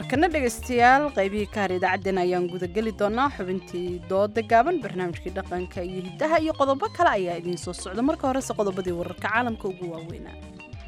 Speaker 1: markana dhegaystayaal qaybihii ka har idaacaddeen ayaan gudageli doonaa xubintii dooda gaaban barnaamijkii dhaqanka iyo hiddaha iyo qodobo kale ayaa idiin soo socda marka horese qodobadii wararka caalamka ugu waaweynaa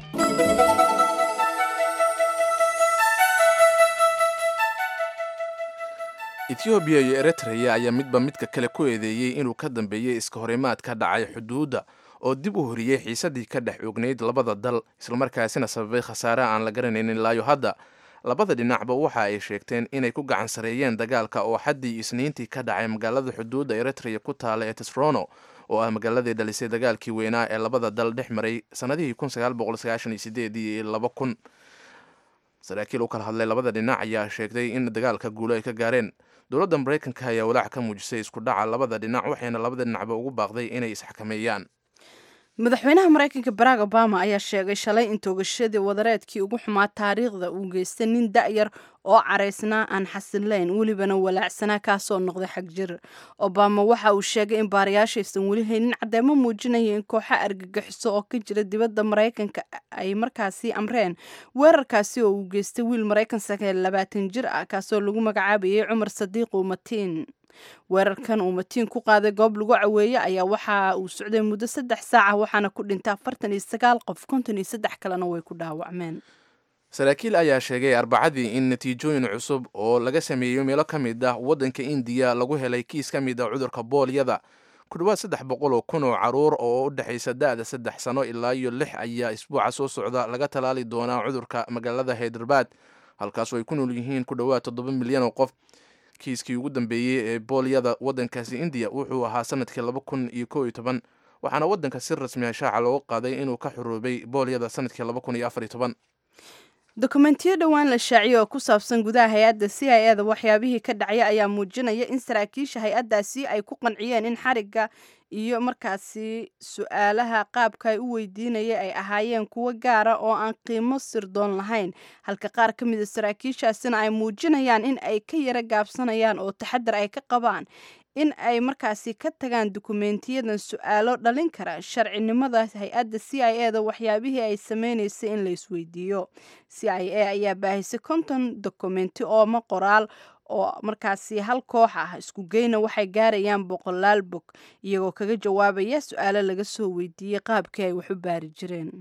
Speaker 2: etoobiya iyo eritreya ayaa midba midka kale ku eedeeyey inuu ka dambeeyey iska horimaad ka dhacay xuduudda oo dib u horiyey xiisadii ka dhex oognayd labada dal islamarkaasina sababay khasaare aan la garanaynin ilaayo hadda labada dhinacba waxa ay sheegteen inay ku gacan sareeyeen dagaalka oo xaddii isniintii ka dhacay magaalada xuduudda eritreya ku taala ee tisrono oo ah magaaladii dhalisay dagaalkii weynaa ee labada dal dhex maray sannadihii iyo laba kun saraakiil u kala hadlay labada dhinac ayaa sheegtay in dagaalka guulo ay ka gaareen dowladda maraykanka ayaa walaac ka muujisay isku dhaca labada dhinac waxayna labada dhinacba ugu baaqday inay isxakameeyaan
Speaker 1: madaxweynaha maraykanka barack obama ayaa sheegay shalay in toogashadii wadareedkii ugu xumaa taariikhda uu geystay nin da-yar oo caraysnaa aan xasilayn welibana walaacsanaa kaasoo noqday xag jir obama waxa uu sheegay in baarayaashaysan weli haynin caddeemo muujinaya in kooxa argagixiso oo ka jira dibadda maraykanka ay markaasi amreen weerarkaasi oo uu geystay wiil maraykan sagaal labaatan jir ah kaasoo lagu magacaabayay cumar sadiiqu matiin weerarkan uu matiin ku qaaday goob lagu caweeye ayaa waxa uu socday muddo saddex saaca waxaana ku dhintay afartan iyo sagaal qof konton iyo saddex kalena way ku dhaawacmeen
Speaker 2: saraakiil ayaa sheegay arbacadii in natiijooyin cusub oo laga sameeyey meelo ka mid ah waddanka indiya lagu helay kiis ka mid ah cudurka boolyada ku dhowaad saddex boqol oo kun oo caruur oo u dhexaysa da-da saddex sano ilaa iyo lix ayaa isbuuca soo socda laga talaali doonaa cudurka magaalada haydarbaad halkaasoo ay ku nool yihiin ku dhowaad toddoba milyan oo qof kiiskii ugu dambeeyey ee boolyada waddankaasi indiya wuxuu ahaa sanadkii laba kun iyo kow iyo toban waxaana waddanka si rasmi ah shaaca looga qaaday inuu ka xuruubay boolyada sanadkii laba kun iyo afar iyo toban
Speaker 1: dokumentiyo dhowaan la shaaciyey oo ku saabsan gudaha hay-adda c i eda waxyaabihii ka dhacya ayaa muujinaya in saraakiisha hay-addaasi ay ku qanciyeen in xarigga iyo markaasi su-aalaha qaabka ay u weydiinaya ay ahaayeen kuwo gaara oo aan qiimo sirdoon lahayn halka qaar ka mida saraakiishaasina ay muujinayaan in ay ka yara gaabsanayaan oo taxadar ay ka qabaan in ay markaasi ka tagaan dukumentiyadan su-aalo dhalin kara sharcinimada hay-adda c i e da waxyaabihii ay sameynaysay in la isweydiiyo c i a ayaa baahisay konton dokumenti ooma qoraal oo markaasi hal koox ah isku geyna waxay gaarayaan boqolaal bog iyagoo kaga jawaabaya su-aalo laga soo weydiiyey qaabkii ay wax u baari jireen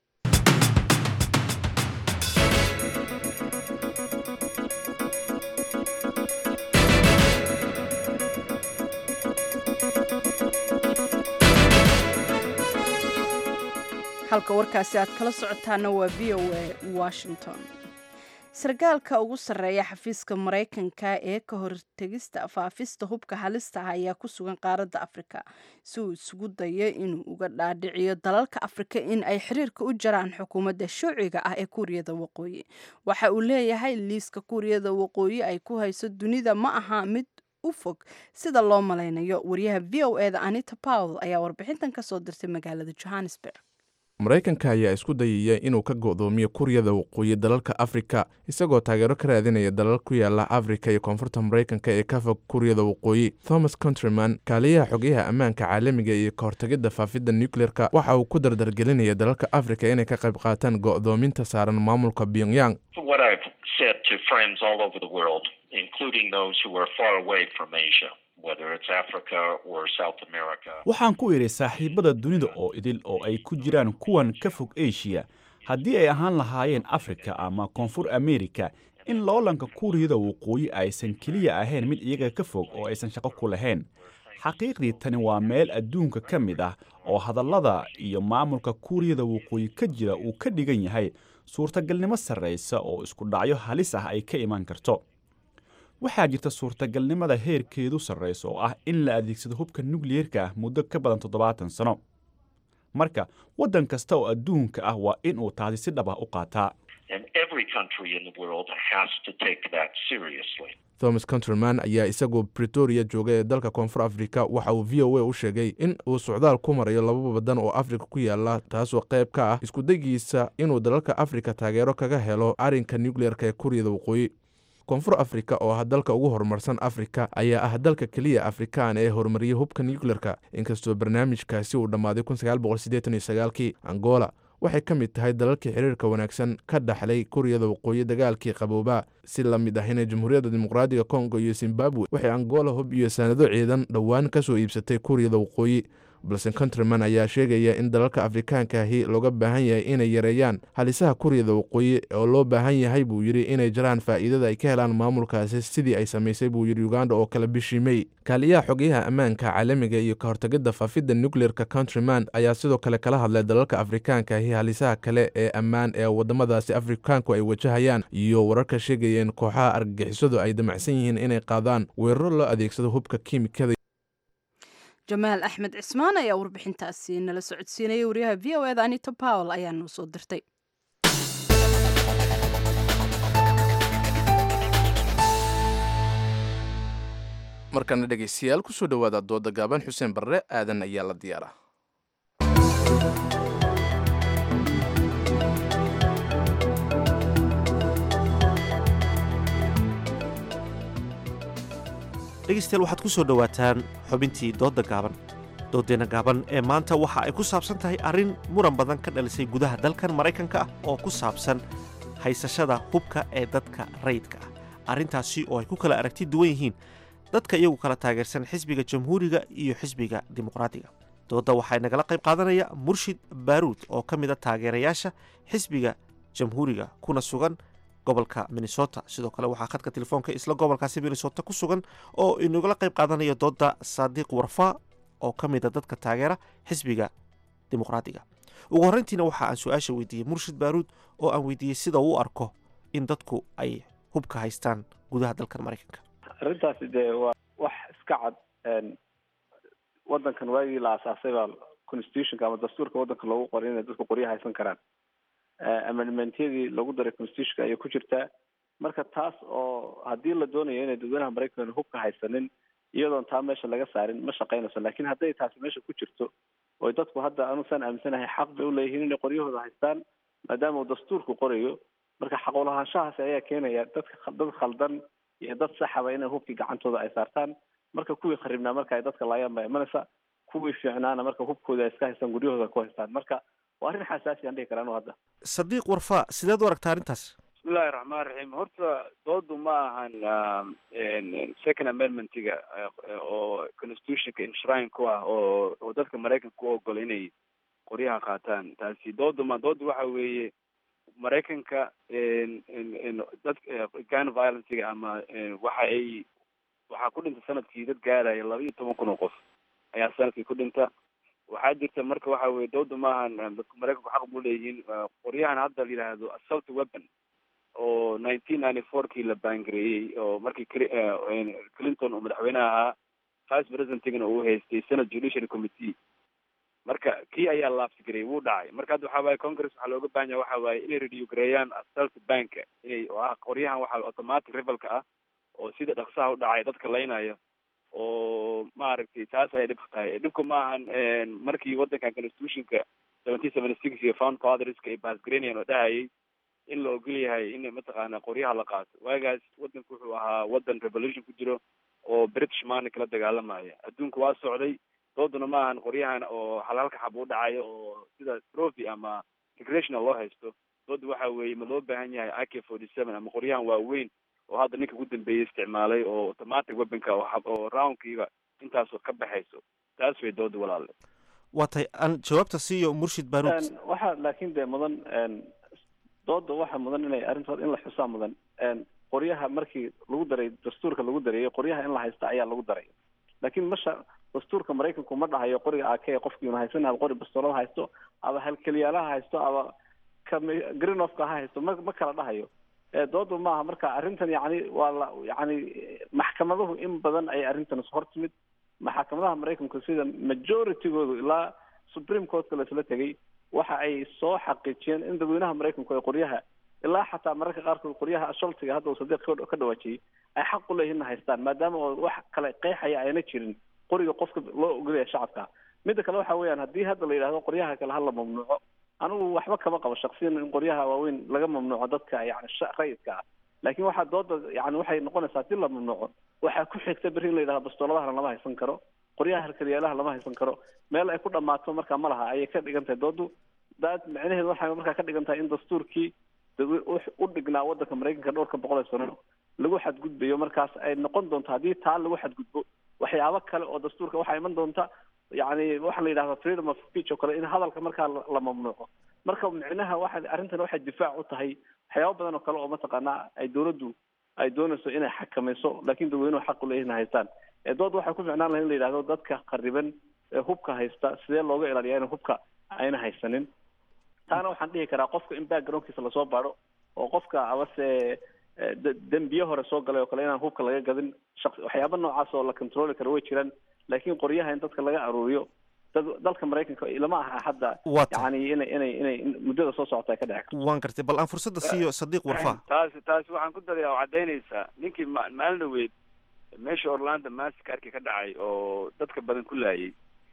Speaker 1: halka warkaasi aad kala socotaana waa v o a washington sarkaalka ugu sarreeya xafiiska maraykanka ee ka hortegista faafista hubka halista ah ayaa ku sugan qaaradda afrika si uu isugu dayo inuu uga dhaadhiciyo dalalka afrika in ay xiriirka u jaraan xukuumadda shuuciga ah ee kuuriyada waqooyi waxa uu leeyahay liiska kuuriyada waqooyi ay ku hayso dunida ma aha mid u fog sida loo malaynayo wariyaha v o eda anita powell ayaa warbixintan kasoo dirtay magaalada johannesburg
Speaker 2: maraykanka ayaa isku dayaya inuu ka go'doomiyo kuuriyada waqooyi dalalka afrika isagoo taageero ka raadinaya dalal ku yaala afrika iyo koonfurta maraykanka ee ka fog kuuriyada waqooyi thomas contryman kaaliyaha xogayaha ammaanka caalamiga iyo ka hortagidda faafidda nucleerka waxa uu ku dardargelinaya dalalka afrika inay ka qayb qaataan go'doominta saaran maamulka pyongyang
Speaker 17: waxaan ku idhi saaxiibada dunida oo idil oo ay ku jiraan kuwan ka fog eshiya haddii ay ahaan lahaayeen afrika ama koonfur amerika in loolanka kuuriyada waqooyi aysan keliya ahayn mid iyaga ka fog oo aysan shaqo ku lahayn xaqiiqdii tani waa meel adduunka ka mid ah oo hadallada iyo maamulka kuuriyada waqooyi ka jira uu ka dhigan yahay suurtagalnimo sarraysa oo isku dhacyo halis ah ay ka iman karto waxaa jirta suurtagalnimada heerkeedu sarraysa oo ah in la adeegsado hubka nukliyeerka ah muddo ka badan toddobaatan sano marka waddan kasta oo adduunka ah waa in uu taasi si dhab ah u qaataa
Speaker 2: thomas contryman ayaa isagoo bretoria jooga ee dalka koonfur afrika waxa uu v o a u sheegay in uu socdaal ku marayo laba badan oo afrika ku yaala taasoo qayb ka ah iskudagiisa inuu dalalka afrika taageero kaga helo arrinka nucleerka ee kuuriyada waqooyi koonfur afrika oo ah dalka ugu horumarsan afrika ayaa ah dalka keliya afrikaan ee horumariyay hubka nucleerka inkastoo barnaamijkaasi uu dhammaaday kii angola waxay ka mid tahay dalalkii xiriirka wanaagsan ka dhaxlay kuuriyada waqooyi dagaalkii qabooba si la mid ahina jamhuuriyadda dimuqraadiga kongo iyo zimbabwe waxay angola hub iyo sanado ciidan dhowaan ka soo iibsatay kuuriyada waqooyi balse countryman ayaa sheegaya in dalalka afrikaanka ahi looga baahan yahay inay yareeyaan halisaha kuuriyada waqooyi oo loo baahan yahay buu yidhi inay jaraan faa'iidada ay ka helaan maamulkaasi sidii ay samaysay buu yidhi uganda oo kale bishii mey kaaliyaha xogeyaha ammaanka caalamiga iyo ka hortagidda faafidda nucleerka countryman ayaa sidoo kale kala hadlay dalalka afrikaanka ahi halisaha kale ee ammaan ee waddamadaasi afrikaanku ay wajahayaan iyo wararka sheegaya in kooxaha argagixisadu ay damacsan yihiin inay qaadaan weeraro loo adeegsado hubka kiimikada
Speaker 1: jamaal axmed cismaan ayaa warbixintaasi nala socodsiinayay wariyaha v o eda anita powell ayaa noo soo dirtay
Speaker 2: markana dhegaystayaal kusoo dhowaada dooda gaaban xuseen barre aadan ayaa la diyaara
Speaker 18: dhegaystayaal waxaad ku soo dhowaataan xubintii doodda gaaban dooddeenna gaaban ee maanta waxa ay ku saabsan tahay arrin muran badan ka dhalisay gudaha dalkan maraykanka ah oo ku saabsan haysashada hubka ee dadka rayidka ah arrintaasi oo ay ku kala aragti duwan yihiin dadka iyagu kala taageersan xisbiga jamhuuriga iyo xisbiga dimuqraadiga doodda waxaa nagala qayb qaadanaya murshid baaruud oo ka mid a taageerayaasha xisbiga jamhuuriga kuna sugan gobolka minnesota sidoo kale waxaa khadka telefoonka isla gobolkaasi minnesota ku sugan oo inagala qayb qaadanayo doodda saadiiq warfaa oo ka mid a dadka taageera xisbiga dimuqraadiga ugu horreyntiina waxa aan su-aasha weydiiyey murshid baaruud oo aan weydiiyey sida uu arko in dadku ay hubka haystaan gudaha dalkan maraykanka
Speaker 19: arrintaasi dee waa wax iska cad wadankan waagii la asaasay baa constitutionka ama dastuurka wadanka loogu qoray inay dadku qoryo haysan karaan amendmentyadii lagu daray constitutionka ayay ku jirtaa marka taas oo haddii la doonayo inay dadweynaha maraykanka hubka haysanin iyadoon taa meesha laga saarin ma shaqaynayso lakin hadday taasi meesha ku jirto oy dadku hadda anusaan aaminsanahay xaq bay uleeyihiin inay qoryahooda haystaan maadaama uu dastuurku qorayo marka xaqulahaanshahaasi ayaa keenaya dadka dad khaldan iyo dad saxaba inay hubkii gacantooda ay saartaan marka kuwii kharibnaa marka ay dadka laayaan baa imanaysa kuwii fiicnaana marka hubkooda ay iska haystaan guryahooda ku haystaan marka waa arrin xasaasi aan dhihi karaa anu hadda
Speaker 18: sadiiq warfaa sideed u aragtaa arrintaas
Speaker 20: bismillahi raxmaan raxiim horta doodu ma ahan second amendmentiga oo constitutionka inshrine ku ah oo oo dadka maraykanka u ogol inay qoryaha qaataan taasi doodu ma doodu waxa weeye maraykanka dad gun violencega ama waxa ay waxaa ku dhinta sanadkii dad gaaraya laba iyo toban kun oo qof ayaa sanadkii ku dhinta waxaa jirta marka waxa weye dooda maahan dadka maraykanku xaq buu leeyihiin qoryahan hadda la yidhaahdo assault weapon oo nineteen ninety four kii la baangareeyey oo markii clinton uu madaxweyneha ahaa vice presidentigana uu haystay senate judiciary committee marka kii ayaa laabsigareeyey wuu dhacay marka hadda waxa waaye congress waxaa looga baahan yaha waxa waaye inay review gareeyaan assault banka inay oo ah qoryahan waxa automatic rivalka ah oo sida dhaqsaha u dhacay dadka laynaya oo maaragtay taas ayay dhibka tahay dhibka ma ahan markii wadankan constitutionka seventeen seventy six iyo found fatherska ay baasgareynayan oo dhahayay in la ogol yahay in mataqaana qoryaha la qaato waagaas wadanku wuxuu ahaa wadan revolution ku jiro oo british maana kala dagaalamaya adduunka waa socday dooduna ma ahan qoryahan oo halhalka xab u dhacayo oo sida trophy ama recreational loo haysto dooda waxa weeye ma loo baahan yahay a k forty seven ama qoryahan waaweyn oo hadda ninka ugu dambeeyey isticmaalay oo automatic weaponka oo roundkiiba intaasoo ka baxayso taas way dooda walaale
Speaker 18: waa tahay aan jawaabta siiyo murshid baaruud
Speaker 19: waxaa laakiin dee mudan dooda waxaa mudan inay arrintood in la xusaa mudan qoryaha markii lagu daray dastuurka lagu dareeyay qoryaha in la haysta ayaa lagu daray laakiin masha dastuurka maraykanku ma dhahayo qoriga ak qofkiina haysan aba qori bastoolada haysto aba halkeliyaalaha haysto aba ka greenofka ha haysto ma ma kala dhahayo doodu maaha marka arrintan yani waa la yani maxkamaduhu in badan ay arrintan hor timid maxkamadaha maraykanku sida majoritygoodu ilaa supreme courtka laisla tegay waxa ay soo xaqiijiyeen in dadweynaha maraykanku ay qoryaha ilaa xataa mararka qaarkood qoryaha sholtiga hadda uu sadiiq ka dhawaajiyey ay xaq u leeyihin haystaan maadaama oo wax kale qeexaya ayna jirin qoriga qofka loo ogolaya shacabka midda kale waxa weeyaan haddii hadda la yidhahdo qoryaha kale hala mamnuuco anigu waxba kama qabo shaksiyan in qoryaha waaweyn laga mamnuuco dadka yani rayidka ah laakiin waxaa dooda yani waxay noqonaysaa hadii la mamnuuco waxaa ku xigta berri in la yidhahdo bastooladaha lama haysan karo qoryaha harkadyaalaha lama haysan karo meel ay ku dhammaato marka ma laha ayay ka dhigan tahay doodu daad micnaheedu waxay markaa ka dhigan tahay in dastuurkii dawe- u- u dhignaa waddanka maraykanka dhowrka boqol ee sano lagu xadgudbayo markaas ay noqon doonto haddii taa lagu xadgudbo waxyaabo kale oo dastuurka waxaa iman doonta yacni waxaa la yidhahdaa freedom of speech oo kale in hadalka markaa la la mamnuuco marka micnaha waxa arrintan waxay difaac u tahay waxyaabo badan oo kale oo mataqaanaa ay dowladdu ay doonayso inay xakamayso laakiin dadweynuhu xaq u leeyihin haystaan ee dood waxay ku ficnaan lahay in la yidhahdo dadka khariban ee hubka haysta sidee looga ilaaliyaa in hubka ayna haysanin taana waxaan dhihi karaa qofka in backgroundkiisa lasoo baadho oo qofka abase eh, de- dembiye hore soo galay oo kale inaan hubka laga gadin shaq waxyaaba noocaas oo la controli karo way jiraan laakiin qoryaha in dadka laga aruuriyo dad dalka maraykanka lama aha hadda
Speaker 18: Waa tahay.
Speaker 19: yani inay inay inay in muddada soo socota ay ka dhici karto
Speaker 18: waan gartay bal aan fursadda siiyo sadiiq warfaa
Speaker 20: taasi taasi waxaan ku daraya oo caddaynaysaa ninkii ma- maalin dhaweyd meesha orlando massacre ka dhacay oo dadka badan ku laayay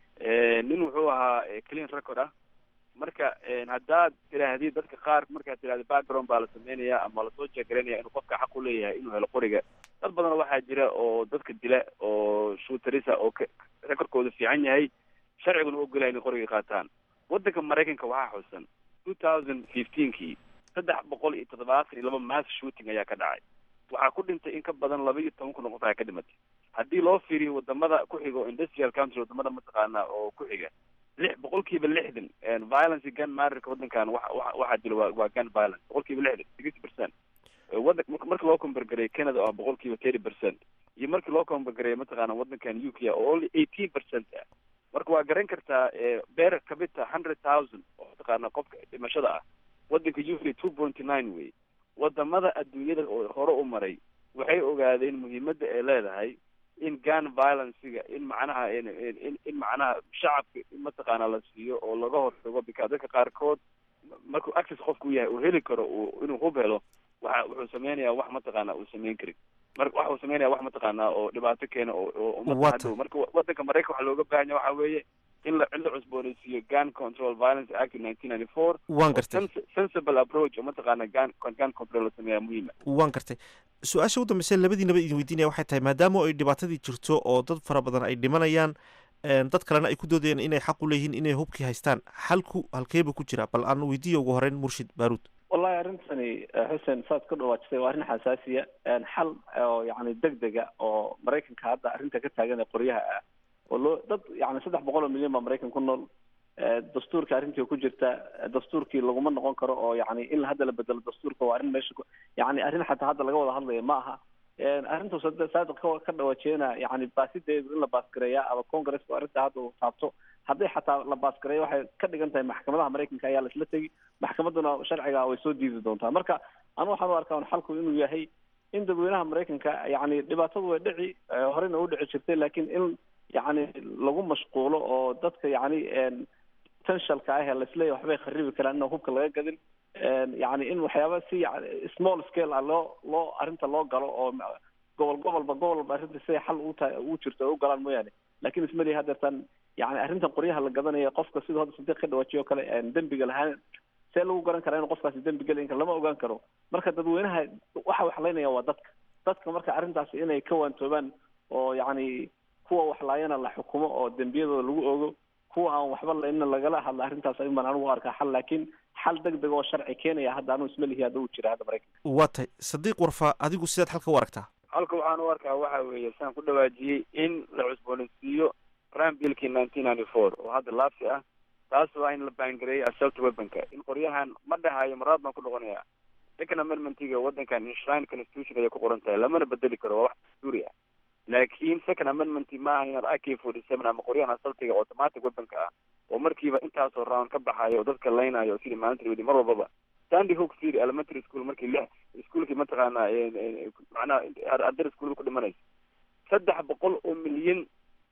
Speaker 20: Eh, nin wuxuu ahaa eh, clean record ah marka eh, haddaad tiraahdid dadka qaar markaad tirahda background baa la sameynaya ama lasoo jeegaraynaya inuu qofka xaq u leeyahay inuu helo qoriga dad badan waxaa jira oo dadka dila oo shooterisa oo ka- recordkooda fiican yahay sharciguna u ogolaya inay qoriga qaataan waddanka maraykanka waxaa xusan two thousand fifteenkii saddex boqol iyo toddobaatan iyo laba mass shooting ayaa ka dhacay waxaa ku dhintay in ka badan laba iyo toban kun oo qof ayaa ka dhimatay haddii loo fiiriyo wadamada ku xiga oo industrial country wadamada mataqaana oo ku xiga lix boqolkiiba lixdan violence gun marrorka waddankan waxa waxa- waxaa jira waa waa gun violence boqolkiiba lixdan sixty percent wadan marka marka loo kombargareeyo canada oo boqolkiiba thirty percent iyo markii loo kombargareeyo mataqaana waddankan u k oo only eighteen percent ah marka waa garan kartaa eh, beer kabita hundred thousand oo mataqaana qofka dhimashada ah waddanka u k two point nine wey wadamada adduunyada oo hore u maray waxay ogaadeen muhiimadda ay leedahay in gun violencega in macnaha in in in- in macnaha shacabka in mataqaana la siiyo oo laga hortago because dadka qaarkood markuu access qofku u yahay uu heli karo uu inuu hub helo waxa wuxuu sameynayaa wax mataqaana uu sameyn karin marka waxa uu sameynaya wax mataqaana oo dhibaato keena oo oo ummadda
Speaker 18: Waa
Speaker 20: hadhow marka wa- waddanka maraykanka waxaa looga baahan yahay waxa weeye in la in la cusboonaysiiyo gun control violence act nineteen ninety four
Speaker 18: Waan gartay.
Speaker 20: sensible approach oo mataqaana gun gun control la sameeyaa muhiima
Speaker 18: waan gartay su-aasha u dambaysa labadiinaba idin weydiinaya waxay tahay maadaama ay dhibaatadii jirto oo dad fara badan ay dhimanayaan een, dad kalena ay ku doodayaan inay xaq u leeyihiin inay hubkii haystaan xalku halkeeba ku jira bal aan weydiiya ugu horeyn murshid baaruud
Speaker 19: wallahi arrintani eh, xuseen saad ka dhawaajisay waa arrin xasaasiya een, xal oo yacni degdega oo maraykanka hadda arrinta ka taagan ee qoryaha ah oo loo dad yacni saddex boqol oo milyan baa maraykan ku nool eh, dastuurka arrintii ku jirta eh, dastuurkii laguma noqon karo oo yacni in hadda la bedelo dastuurka waa arrin meesha ku yacni arrin xataa hadda laga wada hadlaya ma aha een, arrintaas hadda saadiq ka ka dhawaajiyana yacni baasideedu in la baasgareeya ama congresska arrinta hadda uu taabto hadday xataa la baasgareeyo waxay ka dhigan tahay maxkamadaha maraykanka ayaa laisla tegi maxkamadduna sharciga way soo diidi doontaa marka anu waxaan u arkaa un xalku inuu yahay in dadweynaha maraykanka yacni dhibaatadu way dhici eh, horena u dhici jirtay laakiin in yacni lagu mashquulo oo dadka yacni een, potentialka ah ee laisleeyahay waxbay kharibi karaan inaan hubka laga gadin een, yacni in waxyaaba si yacni small scale ah loo loo arrinta loo galo oo ma- gobol gobolba gobolba arrinta siday xal u tahay u jirto ay u galaan mooyaane laakiin ismalihi haddeertan yacni arrintan qoryaha la gadanaya qofka siduu hadda sadiiq ka dhawaajiyo kale een, dembiga lahaan see lagu garan karaa inuu qofkaasi dembi geli in kale lama ogaan karo marka dadweynaha waxa waxlaynaya waa dadka dadka marka arrintaasi inay ka waantoobaan oo yacni kuwa waxlaayana la xukumo oo dembiyadooda lagu ogo kuwa aan waxba laynna lagala hadla arrintaas ayun baan anigu u arkaa xal laakiin xal degdeg oo sharci keenaya hadda anuu ismalihi hadda uu jira hadda maraykanka
Speaker 18: waa tahay sadiiq warfaa adigu sidaad xalka u aragtaa
Speaker 20: halka waxaan u arkaa waxa weeye saan ku dhawaajiyey in la cusboonaysiiyo prime billkii nineteen ninety four oo hadda laabsi ah taas waa in la baangareeyo assault weaponka in qoryahan ma dhahayo maraad baan ku noqonayaa second amendmentiga waddankan enshrine constitution ayay ku qoran tahay lamana bedeli karo waa wax dastuuri ah laakiin second amendment ma aha inaad ak forty seven ama qoryahan assaultiga automatic weaponka ah oo markiiba intaasoo round ka baxayo oo dadka laynayo sidii maalinta wadi mar walbaba sandy hook city elementary school markii lix iskuolkii mataqaana een, een, macnaha ardayda iskuolada ku dhimanaysa saddex boqol oo milyan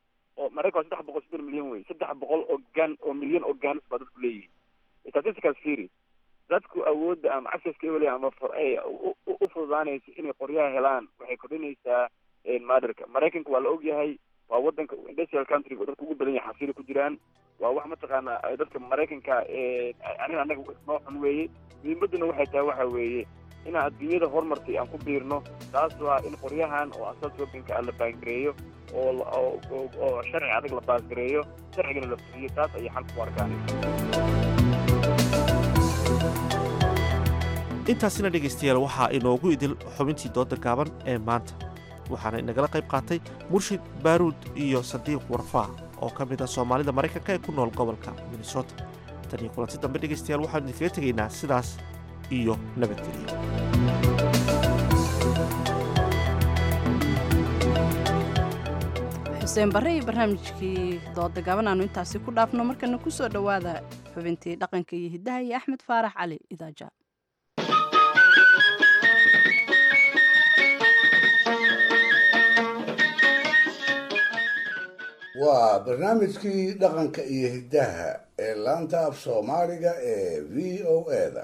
Speaker 20: oo maraykan waa saddex boqol soddon milyan wey saddex boqol oo gan oo milyan oo ganis baa dadku leeyihiin statisticaas fiiri dadku awoodda ama accesska ewel ama for ay u u- u fududaanaysa inay qoryaha helaan waxay kordhinaysaa maadarka maraykanka waa la ogyahay waa wadanka industrial country oo dadka ugu badan yahay xasiilo ku jiraan waa wax mataqaana ay dadka maraykanka ee arrin annaga noo xun weeye muhiimadduna waxay tahay waxa weeye inaan adduunyada horumartay aan ku biirno taas waa in qoryahan oo asal shoppingka ah la baangareeyo oo la- oo oo- oo sharci adag la baasgareeyo sharcigana la fuliyo taas ayay xal ku arkaan
Speaker 18: intaasina dhegaystayaal waxaa inoogu idil xubintii dooda gaaban ee maanta waxaana inagala qayb qaatay murshid baaruud iyo sadiiq warfaa oo ka mid ah soomaalida maraykanka ee ku nool gobolka minnesota tan iyo kulanti dambe dhegaystayaal waxaanu idinkaga tegaynaa sidaas iyo nabadgelyo
Speaker 1: xuseen barre iyo barnaamijkii dooda gaban aanu intaasi ku dhaafno markana ku soo dhowaada xubintii dhaqanka iyo hiddaha iyo axmed faarax cali idaaja
Speaker 4: waa barnaamijkii dhaqanka iyo hiddaha ee laanta af soomaaliga ee v o eda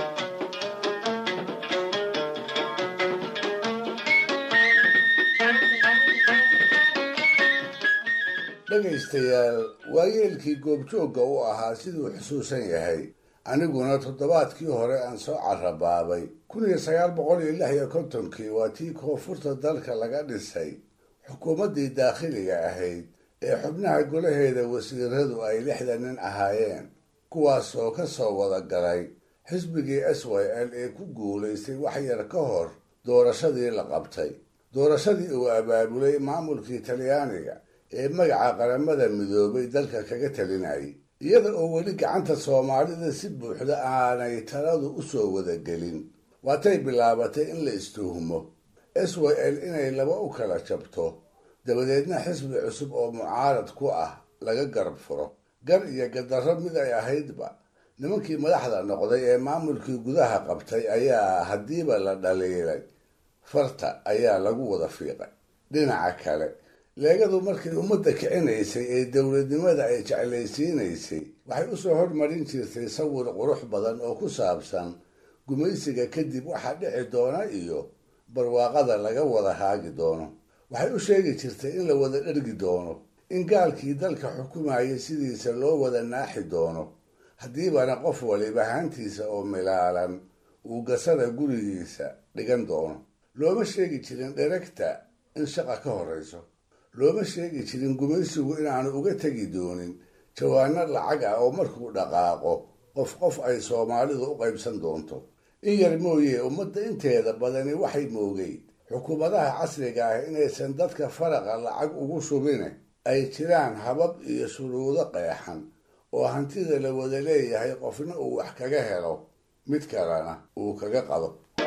Speaker 4: dhegaystayaal waayeelkii goobjoogga u ahaa siduu xusuusan yahay aniguna toddobaadkii hore aan soo carabaabay kun iyo sagaal boqol iyo lix iyo kontonkii waa tii koonfurta dalka laga dhisay xukuumaddii daakhiliga ahayd ee xubnaha golaheeda wasiiradu ay lixda nin ahaayeen kuwaasoo ka soo wada galay xisbigii s y l ee ku guulaystay wax yar ka hor doorashadii la qabtay doorashadii uu abaabulay maamulkii talyaaniga ee magaca qaramada midoobay dalka kaga talinayay iyada oo weli gacanta soomaalida si buuxda aanay taladu u soo wadagelin waatay bilaabatay in la istuhumo s y l inay laba u kala jabto dabadeedna xisbi cusub oo mucaarad ku ah laga garab furo gar iyo gadarro mid ay ahaydba nimankii madaxda noqday ee maamulkii gudaha qabtay ayaa haddiiba la dhaliilay farta ayaa lagu wada fiiqay dhinaca kale leegadu markay ummadda kicinaysay ee dowladnimada ay jeclaysiinaysay waxay usoo hormarin jirtay sawir qurux badan oo ku saabsan gumaysiga kadib waxaa dhici doona iyo barwaaqada laga wada haagi doono waxay u sheegi jirtay in la wada dhergi doono in gaalkii dalka xukumayay sidiisa loo wada naaxi doono haddiibana qof waliba haantiisa oo milaalan uu gasada gurigiisa dhigan doono looma sheegi jirin dheregta in shaqa ka horrayso looma sheegi jirin gumaysigu inaanu uga tegi doonin jawaano lacag ah oo markuu dhaqaaqo qof qof ay soomaalidu u qaybsan doonto in yar mooye ummadda inteeda badani waxay moogeyd xukuumadaha casriga ah inaysan dadka faraqa lacag ugu shubine ay jiraan habab iyo shuruudo qeexan oo hantida la wada leeyahay qofna uu wax kaga helo mid kalena uu kaga qado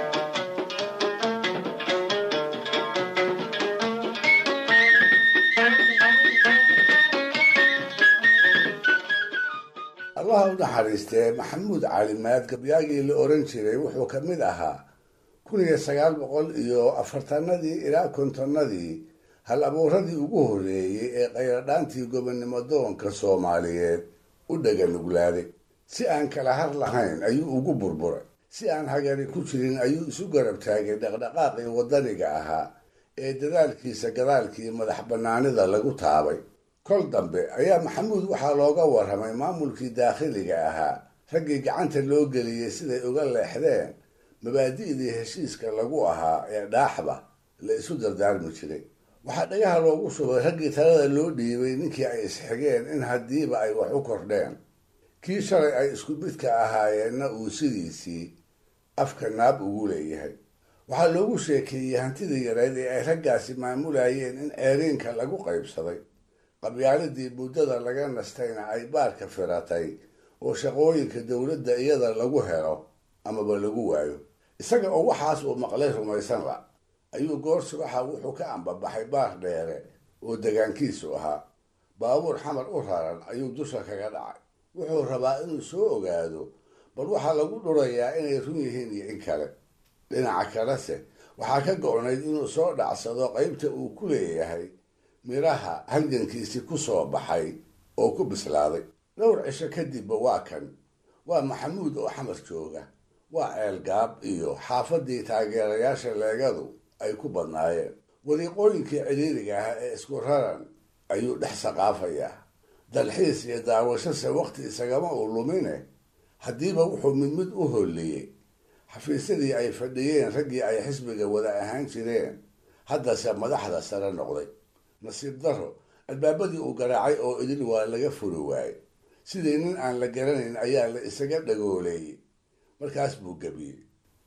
Speaker 4: allaha u naxariistee maxamuud calimaad gabyaagii la oran jiray wuxuu ka mid ahaa kun iyo sagaal boqol iyo afartanadii ilaa kontonnadii hal abuuradii ugu horreeyey ee qayradhaantii gobonnimo doonka soomaaliyeed u dhaganuglaaday si aan kala har lahayn ayuu ugu burburay si aan hagari ku jirin ayuu isu garab taagay dhaqdhaqaaqii waddaniga ahaa ee dadaalkiisa gadaalkii madax bannaanida lagu taabay kol dambe ayaa maxamuud waxaa looga warramay maamulkii daakhiliga ahaa raggii gacanta loo geliyey siday uga leexdeen mabaadi'dii heshiiska lagu ahaa ee dhaaxba la isu dardaarmi jiray waxaa dhagaha loogu shubay raggii talada loo dhiibay ninkii ay isxigeen in haddiiba ay wax u kordheen kii shalay ay isku midka ahaayeenna uu sidiisii afka naab ugu leeyahay waxaa loogu sheekeeyey hantidii yareyd ee ay raggaasi maamulayeen in ceeriinka lagu qaybsaday qabyaaladii muddada laga nastayna ay baarka firatay oo shaqooyinka dowladda iyada lagu helo amaba lagu waayo isaga oo waxaas uu maqlay rumaysan la ayuu goor subaxa wuxuu ka ambabaxay baar dheere oo degaankiisu ahaa baabuur xamar u raran ayuu dusha kaga dhacay wuxuu rabaa inuu soo ogaado bal waxaa lagu dhurayaa inay run yihiin iyo in kale dhinaca kalese waxaa ka go-nayd inuu soo dhacsado qaybta uu ku leeyahay midhaha halgankiisii ku soo baxay oo ku bislaaday dhowr cisho kadibba waa kan waa maxamuud oo xamar jooga waa ceelgaab iyo xaafadii taageerayaasha leegadu ay ku badnaayeen wadiiqooyinkii ciriiriga ahaa ee isku raran ayuu dhex saqaafayaa dalxiis iyo daawashase wakhti isagama uu lumine haddiiba wuxuu mid mid u holliyey xafiisyadii ay fadhiyeen raggii ay xisbiga wada ahaan jireen haddase madaxda sare noqday nasiib daro albaabadii uu garaacay oo idil waa laga furi waayey sidii nin aan la garanayn ayaa la isaga dhagooleeyey markaas buu gebiyey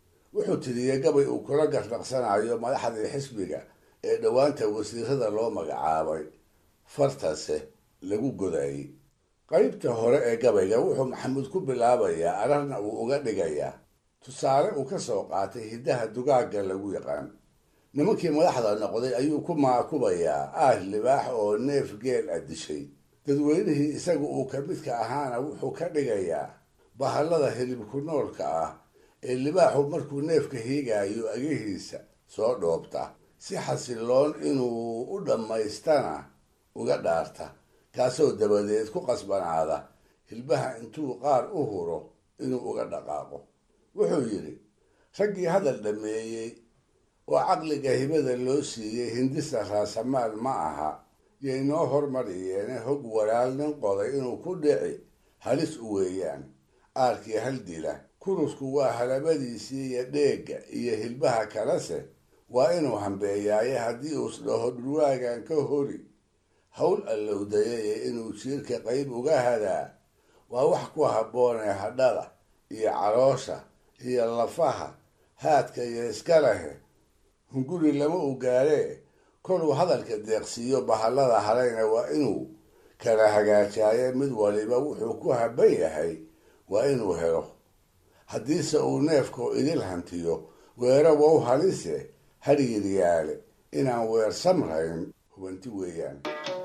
Speaker 4: wuxuu tiriyey gabay uu kula gardhaqsanayo madaxdii xisbiga ee dhowaanta wasiirada loo magacaabay fartase lagu godayay qaybta hore ee gabayga wuxuu maxamuud ku bilaabayaa ararna uu uga dhigayaa tusaale uu ka soo qaatay hiddaha dugaagga lagu yaqaan nimankii madaxda noqday ayuu ku maakubayaa aah libaax oo neef geel a dishay dadweynihii isagu uu ka midka ahaana wuxuu ka dhigayaa bahallada hilibku noolka ah ee libaaxu markuu neefka hiigaayo agihiisa soo dhoobta si xasiloon inuu u dhammaystana uga dhaarta kaasoo dabadeed ku qasbanaada hilbaha intuu qaar u huro inuu uga dhaqaaqo wuxuu yidhi raggii hadal dhammeeyey oo caqliga hibada loo siiyey hindisa raasamaal ma aha yay noo hormariyeene hog walaal nin qoday inuu ku dhici halis u weeyaan aarkii hal dila kurusku waa halabadiisii iyo dheegga iyo hilbaha kalese waa inuu hambeeyaaye haddii uus dhaho dhurwaagan ka hori hawl allowdayaye inuu jiirka qayb uga hadaa waa wax ku habboonee hadhada iyo caloosha iyo lafaha haadka iyo iska lehe hunguri lama u gaaree koluu hadalka deeqsiiyo bahallada harayna waa inuu kala hagaajaaye mid waliba wuxuu ku habban yahay waa inuu helo haddiise uu neefku idil hantiyo weero wow halise hadhiiryaale inaan weer samrayn hubanti weeyaan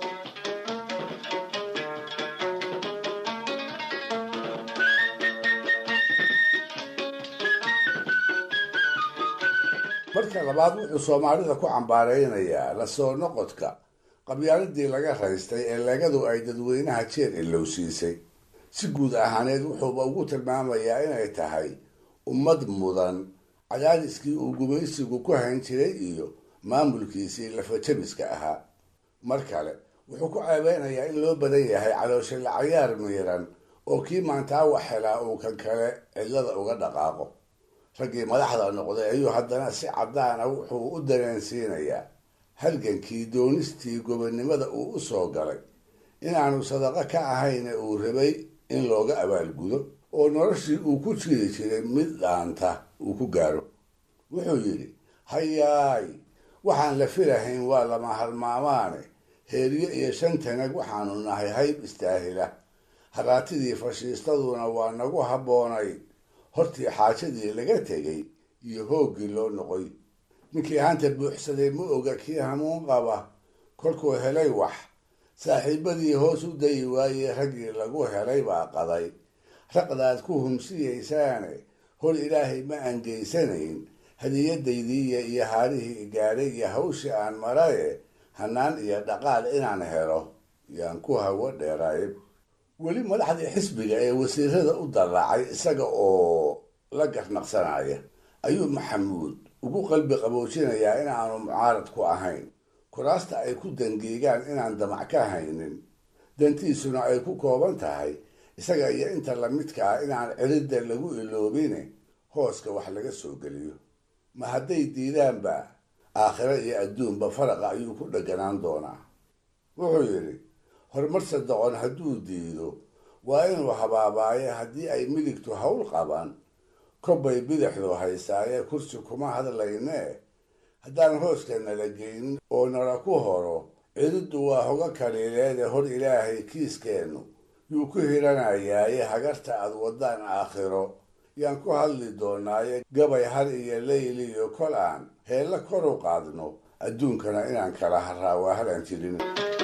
Speaker 4: marka labaad wuxuu soomaalida ku cambaaraynayaa la soo noqodka qabyaaladii laga raystay ee legadu ay dadweynaha jeer ilowsiisay si guud ahaaneed wuxuuba ugu tilmaamayaa inay tahay ummad mudan cadaadiskii uu gumaysigu ku hayn jiray iyo maamulkiisii lafajabiska ahaa mar kale wuxuu ku ceebeynayaa in loo badan yahay caloosha lacayaar miiran oo kii maantaa wax helaa uu kan kale cidlada uga dhaqaaqo raggii madaxda noqday ayuu haddana si caddaana wuxuu u dareensiinayaa halgankii doonistii gobonnimada uu u soo galay inaanu sadaqo ka ahayna uu rabay in looga abaalgudo oo noloshii uu ku jiri jiray mid dhaanta uu ku gaaro wuxuu yidhi hayaay waxaan la filahayn waa lama halmaamaane heeriyo iyo shan tanag waxaanu nahay hayb istaahila haraatidii fashiistaduna waa nagu habboonayd hortii xaajadii laga tegay iyo hooggii loo noqoy ninkii hanta buuxsaday ma oga kii hamuun qaba kolkuu helay wax saaxiibadii hoos u dayi waayey raggii lagu helay baa qaday raqdaad ku humsiyaysaane hor ilaahay ma angeysanayn hadiyadaydiiya iyo haarihii gaadhay iyo hawshii aan maraye hanaan iyo dhaqaal inaan helo yaan ku hawo dheeraayb weli madaxdii xisbiga ee wasiirada u dalaacay isaga oo la garnaqsanaya ayuu maxamuud ugu qalbi qaboojinayaa inaanu mucaarad ku ahayn kuraasta ay ku dangiigaan inaan damac ka haynin dantiisuna ay ku kooban tahay isaga iyo inta lamidka ah inaan ciridda lagu iloobine hooska wax laga soo geliyo ma hadday diidaanba aakhiro iyo adduunba faraqa ayuu ku dheganaan doonaa wuxuu yidhi horumar sadoqon hadduu diido waa inuu habaabaayo haddii ay midigtu hawl qaban kobbay bidixdu haysaaye kursi kuma hadlaynee haddaan hooska nala geynin oo nala ku horo cididdu waa hoga kaliileede hor ilaahay kiiskeennu yuu ku hiranayaaye hagarta aad waddaan aakhiro yaan ku hadli doonaaye gabay har iyo leyli iyo kol aan heella kor u qaadno adduunkana inaan kala haraa waa halaan jirin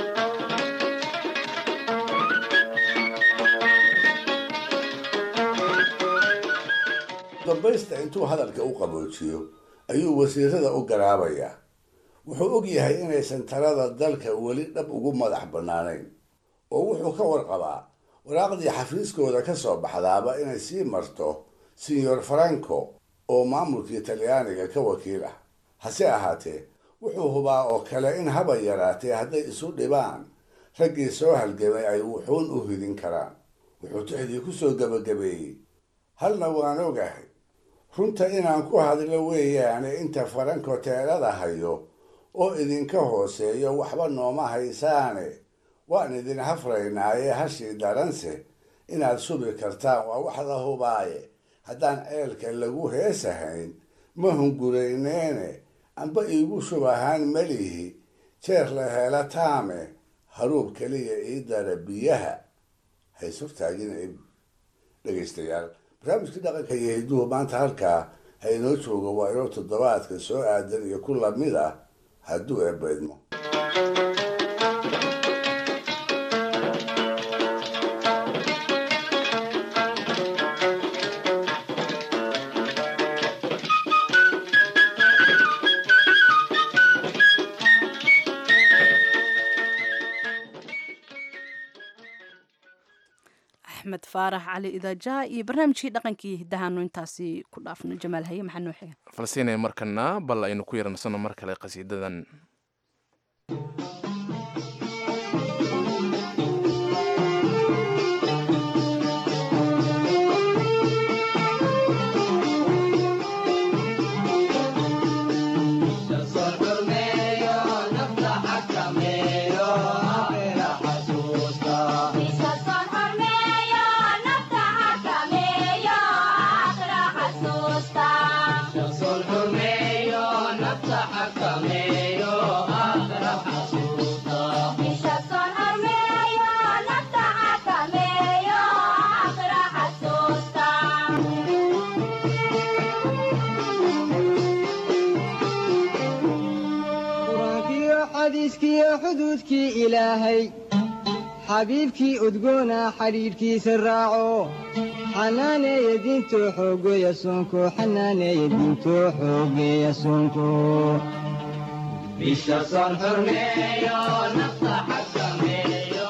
Speaker 4: dambaysta intuu hadalka u qaboojiyo ayuu wasiirada u garaabayaa wuxuu og yahay inaysan talada dalka weli dhab ugu madax bannaanayn oo wuxuu ka warqabaa waraaqdii xafiiskooda ka soo baxdaaba inay sii marto sinyor franco oo maamulkii talyaaniga ka wakiil ah hase ahaatee wuxuu hubaa oo kale in haba yaraatee hadday isu dhibaan raggii soo halgamay ay wuxuun u hidin karaan wuxuu tixdii ku soo gebagabeeyey halna waan ogahay runta inaan ku hadlo weeyaane inta faranko teelada hayo oo idinka hooseeyo waxba nooma haysaane waan idin hafraynaaye hashii daranse inaad subi kartaan waa wax la hubaaye haddaan ceelka lagu heesahayn ma hungurayneene amba iigu shub ahaan melihi jeer la hela taame haruub keliya ii dara biyaha haysurtaagina dhegaystayaal barnaamijkii dhaqanka iyo hidduhu maanta halkaa ha inoo jooga waa inoo toddobaadka soo aadan iyo ku lamid ah hadduu eebaydmo
Speaker 1: axmed faarax cali idaajaha iyo barnaamijkii dhaqankii hidahaanu intaasi ku dhaafno jamaal haye maxaa noo xiga
Speaker 2: falsiinaya markana bal aynu ku yarnasano mar kale qasiidadan
Speaker 21: xadiiskiyo xuduudkii ilaahay xabiibkii udgoona xidhiidhkiisa raaco xanaaneeya diintoo xoogeeya soonko xanaaneeya diintoo xoogeeya soonko bisha soon xurmeeyo nafta xakameeyo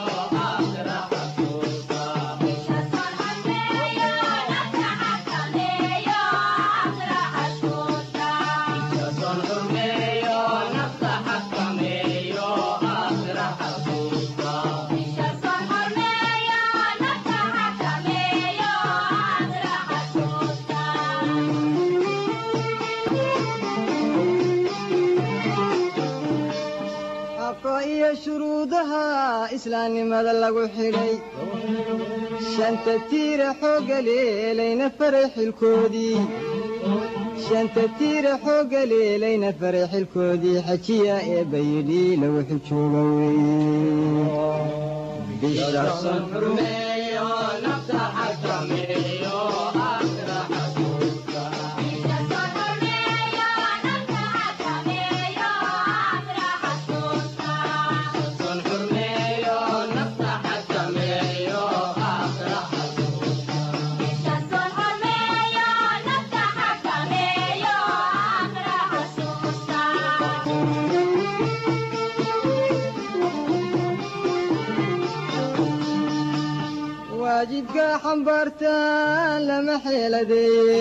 Speaker 21: iyo shuruudaha islaamnimada lagu xidhay shanta tiira xoogga leelayna faray xilkoodii shanta tiira xoogga leelayna faray xilkoodii xajiya ee bayidhi lagu xijooga waajibka xambaartaan lama xeeladeeye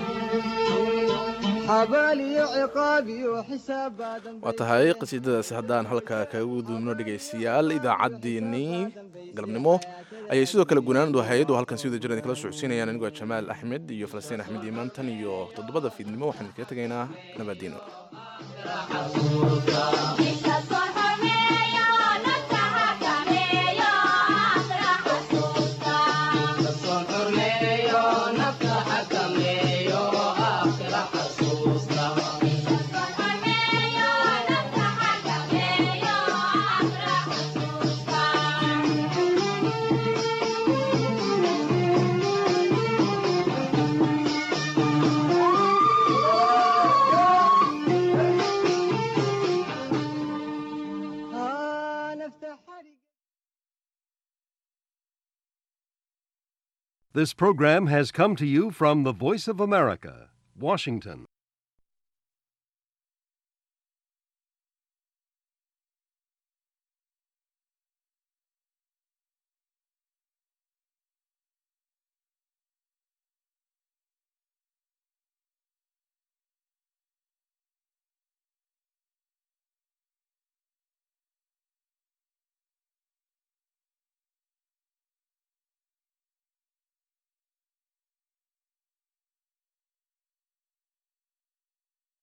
Speaker 21: xabaal iyo ciqaab iyo xisaab baadan
Speaker 2: waa tahay qasiidadaasi haddaan halkaa kaga gudubno dhegaystayaal idaacaddeenii galabnimo ayay sidoo kale gunaanadu ahayd oo halkan si wada jiran kala socodsiinayaan anigoo jamaal axmed iyo falastiin axmed iimaantan iyo toddobada fiidnimo waxaan kaga tegaynaa nabadiino
Speaker 22: This program has come to you from the Voice of America, Washington.